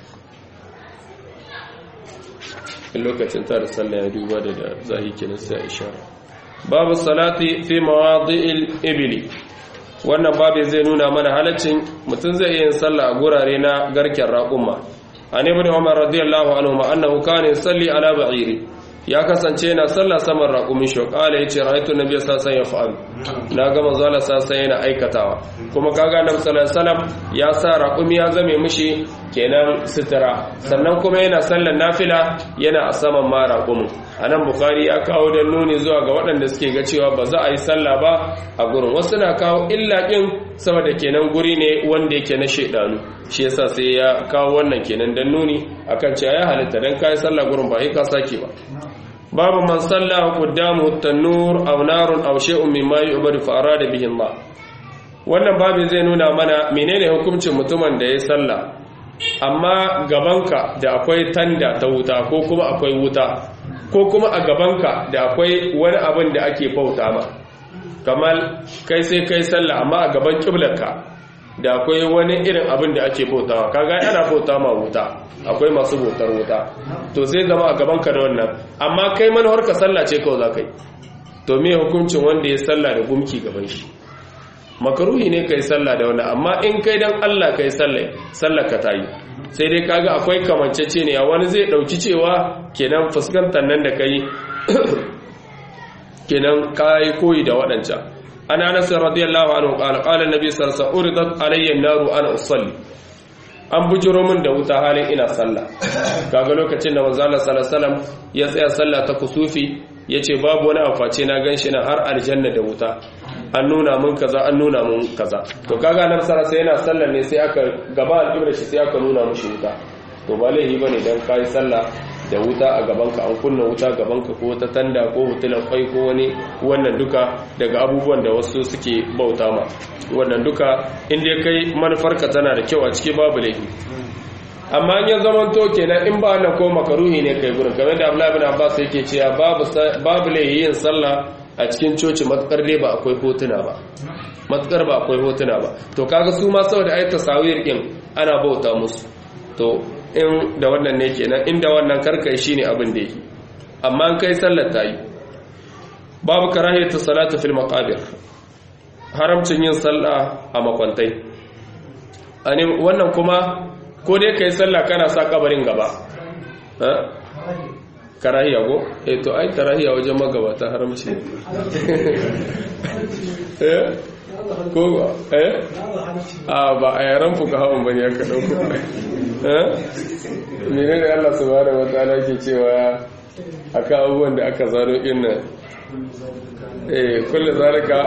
in lokacin ta da sallah ya duba da da zahi kenan sai ishara babu salati fi mawadi'il ibli wannan babu zai nuna mana halaccin mutum zai yin sallah a gurare na garken raƙumma an ibn umar radiyallahu anhu ma annahu kana yusalli ala ba'iri ya kasance yana sallah saman raƙumin shi kala yace ra'aytu nabiy sallallahu alaihi wasallam na ga manzo Allah sallallahu yana aikatawa kuma kaga annabi sallallahu alaihi wasallam ya sa raƙumi ya zame mishi kenan sutura sannan kuma yana sallar nafila yana a saman ma raƙumin anan bukhari ya kawo dan nuni zuwa ga waɗanda suke ga cewa ba za a yi sallah ba a gurin wasu na kawo illa din saboda kenan guri ne wanda yake na shedanu shi yasa sai ya kawo wannan kenan dan nuni akan cewa ya halitta dan kai sallah gurin ba sai ka sake ba babu man salla qaddamu at-tanur aw narun aw shay'un mimma yu'badu fa arada bihi Allah wannan babin zai nuna mana menene hukuncin mutumin da ya salla amma gabanka da akwai tanda ta wuta ko kuma akwai wuta ko kuma a gabanka da akwai wani abin da ake bauta ma kamar kai sai kai sallah amma a gaban kiblarka da akwai wani irin abin da ake bautawa kaga ana bauta ma wuta akwai masu bautar wuta to sai zama a gaban ka da wannan amma kai manhar ka sallah ce kawai zakai to me hukuncin wanda ya sallah da gumki gaban shi makaruhi ne kai sallah da wannan amma in kai dan Allah kai sallah sallar ka tayi sai dai kaga akwai kamancece ne wani zai dauki cewa kenan fuskantar nan da kai kenan kai koyi da waɗancan an anas radiyallahu anhu qala qala annabi sallallahu alaihi wasallam uridat alayya an-naru ana usalli an bujiro min da wuta halin ina sallah kaga lokacin da manzo Allah sallallahu alaihi wasallam ya tsaya sallah ta kusufi yace babu wani aface na ganshi na har aljanna da wuta an nuna mun kaza an nuna mun kaza to kaga nan sallallahu yana sallah ne sai aka gaba al-qibla shi sai aka nuna mushi wuta to to ba laifi bane dan kai sallah da wuta a gabanka an kunna wuta gabanka ko ta tanda ko hutulan kwai ko wani wannan duka daga abubuwan da wasu suke bauta ma wannan duka inda kai manufarka tana da kyau a ciki babu laifi amma in ya zaman to kenan in ba na ko makaruhi ne kai gurin kamar da Abdullahi bin Abbas yake cewa babu babu laifi yin sallah a cikin coci matukar dai ba akwai hotuna ba matukar ba akwai hotuna ba to kaga su ma saboda ai tasawir din ana bauta musu to in da wannan ne kenan inda wannan karkai shine abin da yake amma an kai sallar ta yi babu karahiyatu salatu fil maqabir haramcin yin sallah a makwantai ani wannan kuma ko dai kai sallah kana sa kabarin gaba karahiya ko eh to ai karahiya wajen magabata haramci eh ko ba eh a ba a yaran fuka hawan bane aka dauko eh menene Allah subhanahu wataala ke cewa akan abubuwan da aka zaro inna eh kullu zalika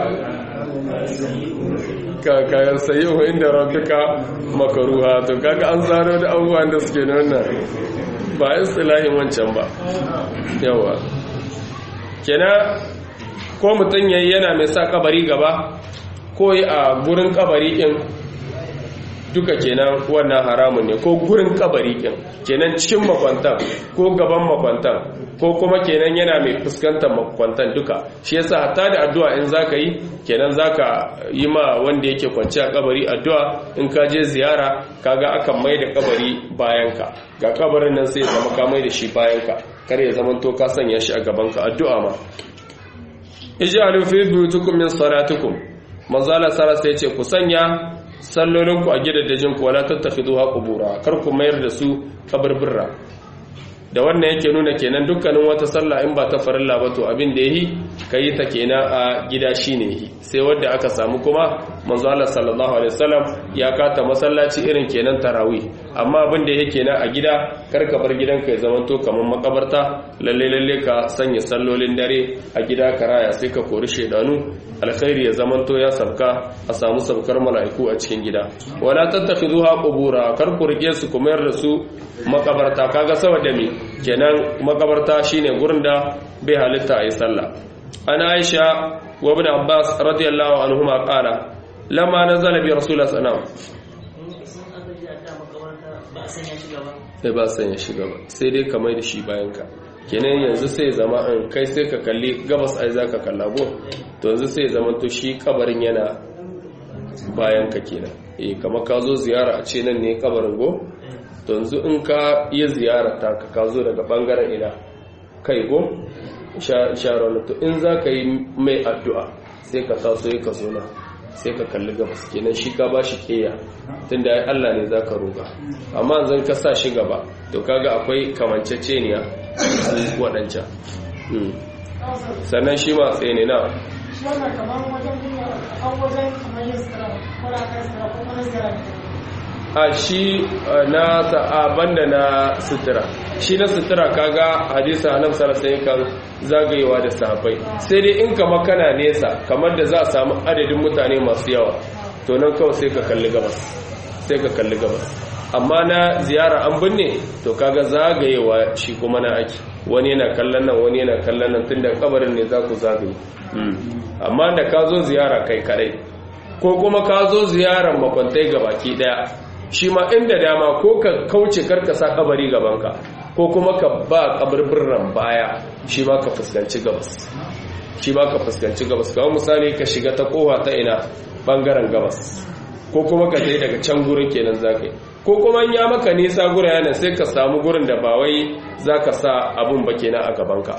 ka kayan sayyuhu inda rabbika makruha to kaga an zaro da abubuwan da suke nuna ba istilahin wancan ba yawa kenan ko mutum yayi yana mai sa kabari gaba ko a gurin kabari din duka kenan wannan haramun ne ko gurin kabari din kenan cikin makwantan ko gaban makwantan ko kuma kenan yana mai fuskantar makwantan duka shi yasa hatta da addu'a in zaka yi kenan zaka yi ma wanda yake kwance a kabari addu'a in ka je ziyara kaga akan mai da kabari bayanka ga kabarin nan sai ya zama ka mai da shi bayanka kar ya zama to ka sanya shi a gabanka addu'a ma ij'alu fi buyutikum min salatikum manzala sara sai ce ku sanya sallolinku a gidajen ku wala tattakhiduha qubura kar ku mayar da su kaburbura da wannan yake nuna kenan dukkanin wata sallah in ba ta farilla ba to abin da yayi kai ta kenan a gida shine yi sai wanda aka samu kuma manzo Allah sallallahu alaihi wasallam ya kata masallaci irin kenan tarawih amma abin da yake kenan a gida kar ka bar gidanka ya zama to kamar makabarta lalle lalle ka sanya sallolin dare a gida ka raya sai ka kori shedanu alkhairi ya zama to ya sabka a samu sabkar mala'iku a cikin gida wala tattakhiduha qubura kar ku rike su kuma yar da su makabarta kaga saboda me kenan makabarta shine gurin da bai halitta ayi sallah ana aisha wa ibn abbas radiyallahu anhuma qala lamma nazala bi rasulullah sallallahu sai ba sanya shi gaba sai dai ka mai da shi bayan ka kenan yanzu sai zama an kai sai ka kalli gabas ai zaka kalla go to yanzu sai zama to shi kabarin yana bayan ka kenan eh kamar ka zo ziyara a ce nan ne kabarin go to yanzu in ka iya ziyara ta ka ka zo daga bangaren ina kai go sharon to in za ka yi mai addu'a sai ka taso ya ka zo na sai ka kalli gabas kenan shi ka ba shi keya tunda ai Allah ne za ka roƙa amma zan ka sa shi gaba to kaga akwai kamanceceniya su waɗancan sannan shi ma tsaye ne na a shi na sa'aban da na sutura shi na sutura kaga hadisa nan sarasai kan zagayewa da sahabbai sai dai in kama kana nesa kamar da za a samu adadin mutane masu yawa to nan kawai sai ka kalli gabas sai ka kalli gabas amma na ziyara an binne to kaga zagayewa shi kuma na ake wani yana kallon nan wani yana kallon nan tunda kabarin ne za ku zagaye amma da ka zo ziyara kai kadai ko kuma ka zo ziyarar makwantai gabaki daya shi ma inda dama ko ka kauce karkasa kabari gabanka ko kuma ka ba kabarbiran baya shi ma ka fuskanci gabas shi ma ka fuskanci gabas kawai misali ka shiga ta kowa ta ina bangaren gabas ko kuma ka tai daga can gurin kenan zaka yi ko kuma ya maka nisa gura yana sai ka samu gurin da ba wai zaka sa abun ba kenan a gabanka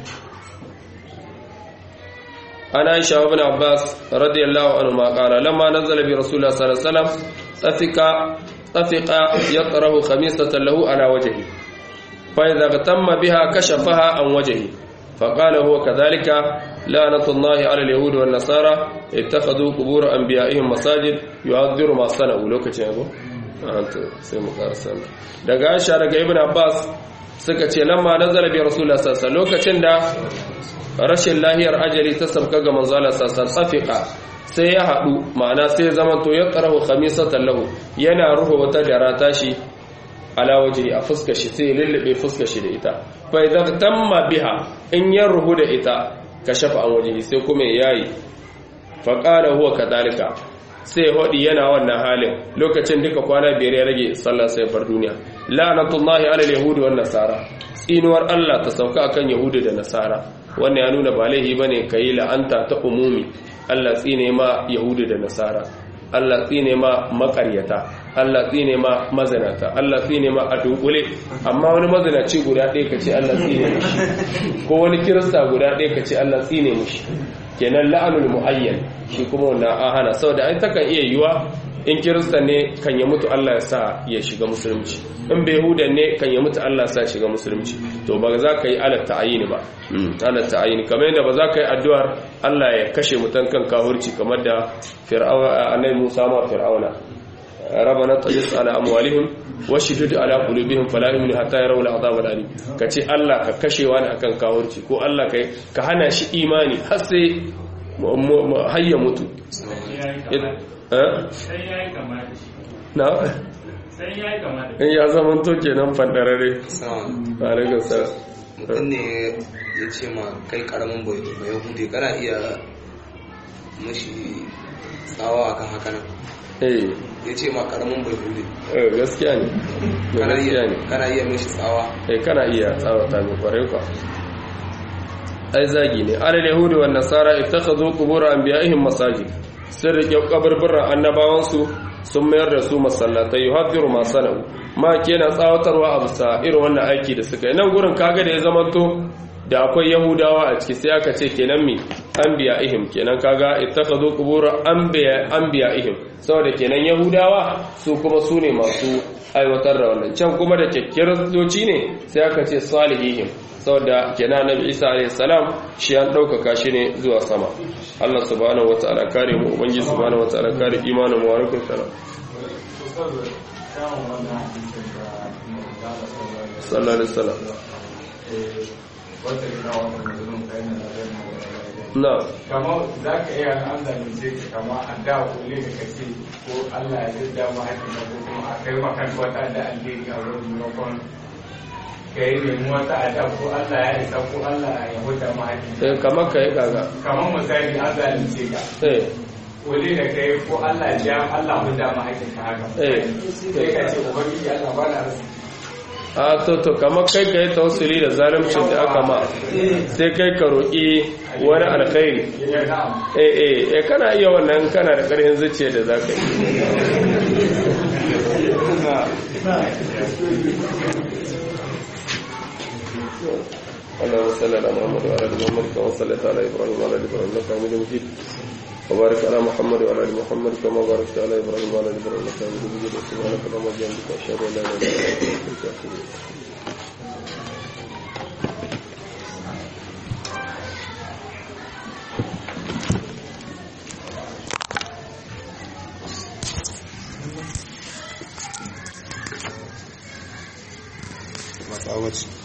ana aisha ibn abbas radiyallahu anhu ma qala lamma nazala bi rasulullah sallallahu alaihi wasallam tafika tafika yaqrahu khamisatan lahu ala wajhi fa idha tamma biha kashafaha an wajhi فقال هو كذلك لعنة الله على اليهود والنصارى اتخذوا قبور أنبيائهم مساجد يعذر ما صنعوا لو كتنبو أنت سيما قارسان daga Aisha daga Ibn Abbas suka ce lamma nazala bi Rasulullah sallallahu alaihi lokacin da rashin lahiyar ajali ta sabka ga manzo Allah sallallahu alaihi sai ya hadu ma'ana sai zaman to ya qarahu khamisatan lahu yana ruhu wata dara tashi ala wajhi a fuskar shi sai lullube fuskar shi da ita fa idza tamma biha in ya ruhu da ita kashafa an wajhi sai kuma yayi fa qala huwa kadalika sai hodi yana wannan halin lokacin duka kwana biyar ya rage sallah sai bar duniya la'natullahi ala alyahudi wan nasara tsinuwar Allah ta sauka akan yahudi da nasara wannan ya nuna ba laihi bane kai la'anta ta umumi Allah tsine ma yahudi da nasara Allah tsine ma makaryata Allah tsine ma mazinata Allah tsine ma a dunkule amma wani mazinaci guda ɗaya ka ce Allah tsine mishi ko wani kirista guda ɗaya ka ce Allah tsine mishi kenan la'anul muayyan shi kuma wannan an hana saboda ai takan iya yiwa in kirista ne kan ya mutu Allah ya sa ya shiga musulunci in bai huda ne kan ya mutu Allah ya sa ya shiga musulunci to ba za ka yi alat ta'ayini ba alat ta'ayini kamar yadda ba za ka yi addu'ar Allah ya kashe mutan kan kahurci kamar da fir'auna annabi Musa ma fir'auna ربنا طجس على أموالهم وشدد على قلوبهم فلا يؤمنوا حتى يروا العذاب الأليم كتي الله ككشي وانا أكن كاورتي كو الله كي كهنا شي إيماني حسي هيا متو na in ya zama to kenan fandarare alaikun sa mutum ne ya ce ma kai karamin bai hude kana iya mashi tsawa akan haka nan eh ya ce ma karamin bai hude eh gaskiya ne gaskiya ne kana iya mashi tsawa eh kana iya tsawata mai kwarai kwa ai zagi ne alal yahudi wan nasara ittakhadhu qubur anbiya'ihim masajid sun rike kaburburan annabawansu sun mayar da su masallatai yuhaddiru ma sana'u ma kenan tsawatarwa a bisa irin wannan aiki da suka yi nan gurin kaga da ya zamanto da akwai yahudawa a ciki sai aka ce kenan mi anbiya ihim kenan kaga ittakhadhu qubur anbiya anbiya ihim saboda kenan yahudawa su kuma su ne masu aiwatar da wannan can kuma da kiristoci ne sai aka ce salihihim saboda kenan nabi isa alayhi salam shi an ɗaukaka shi ne zuwa sama Allah subhanahu wataala kare mu ubangiji subhanahu wataala kare imanin mu wa alaikum salam sallallahu alaihi wasallam na kama za ka iya an zalunce ka kama a da kulle da kace ko Allah ya zai dama haƙin ko kuma a kai maka wata da alheri a wurin maimakon ka yi nemi wata a da ko Allah ya isa ko Allah ya huta ma haƙin eh kamar kai kaga kamar misali an zalunce ka eh kulle da kai ko Allah ya Allah huta ma haƙin ka haka Eh. sai ka ce ubangiji Allah ba na rasu a to to kamar kai ka yi tausiri da zalimcin da aka ma sai kai ka roƙi wani alkhairi ya na'am eh eh eh kana iya wannan kana da ƙarfin zuciya da zaka yi اللهم صل على محمد وعلى ال محمد كما صليت على ابراهيم وعلى ال ابراهيم انك حميد مجيد وبارك على محمد وعلى ال محمد كما باركت على ابراهيم وعلى ال ابراهيم انك حميد مجيد سبحانك اللهم وبحمدك اشهد ان لا اله الا انت استغفرك واتوب اليك masu awaci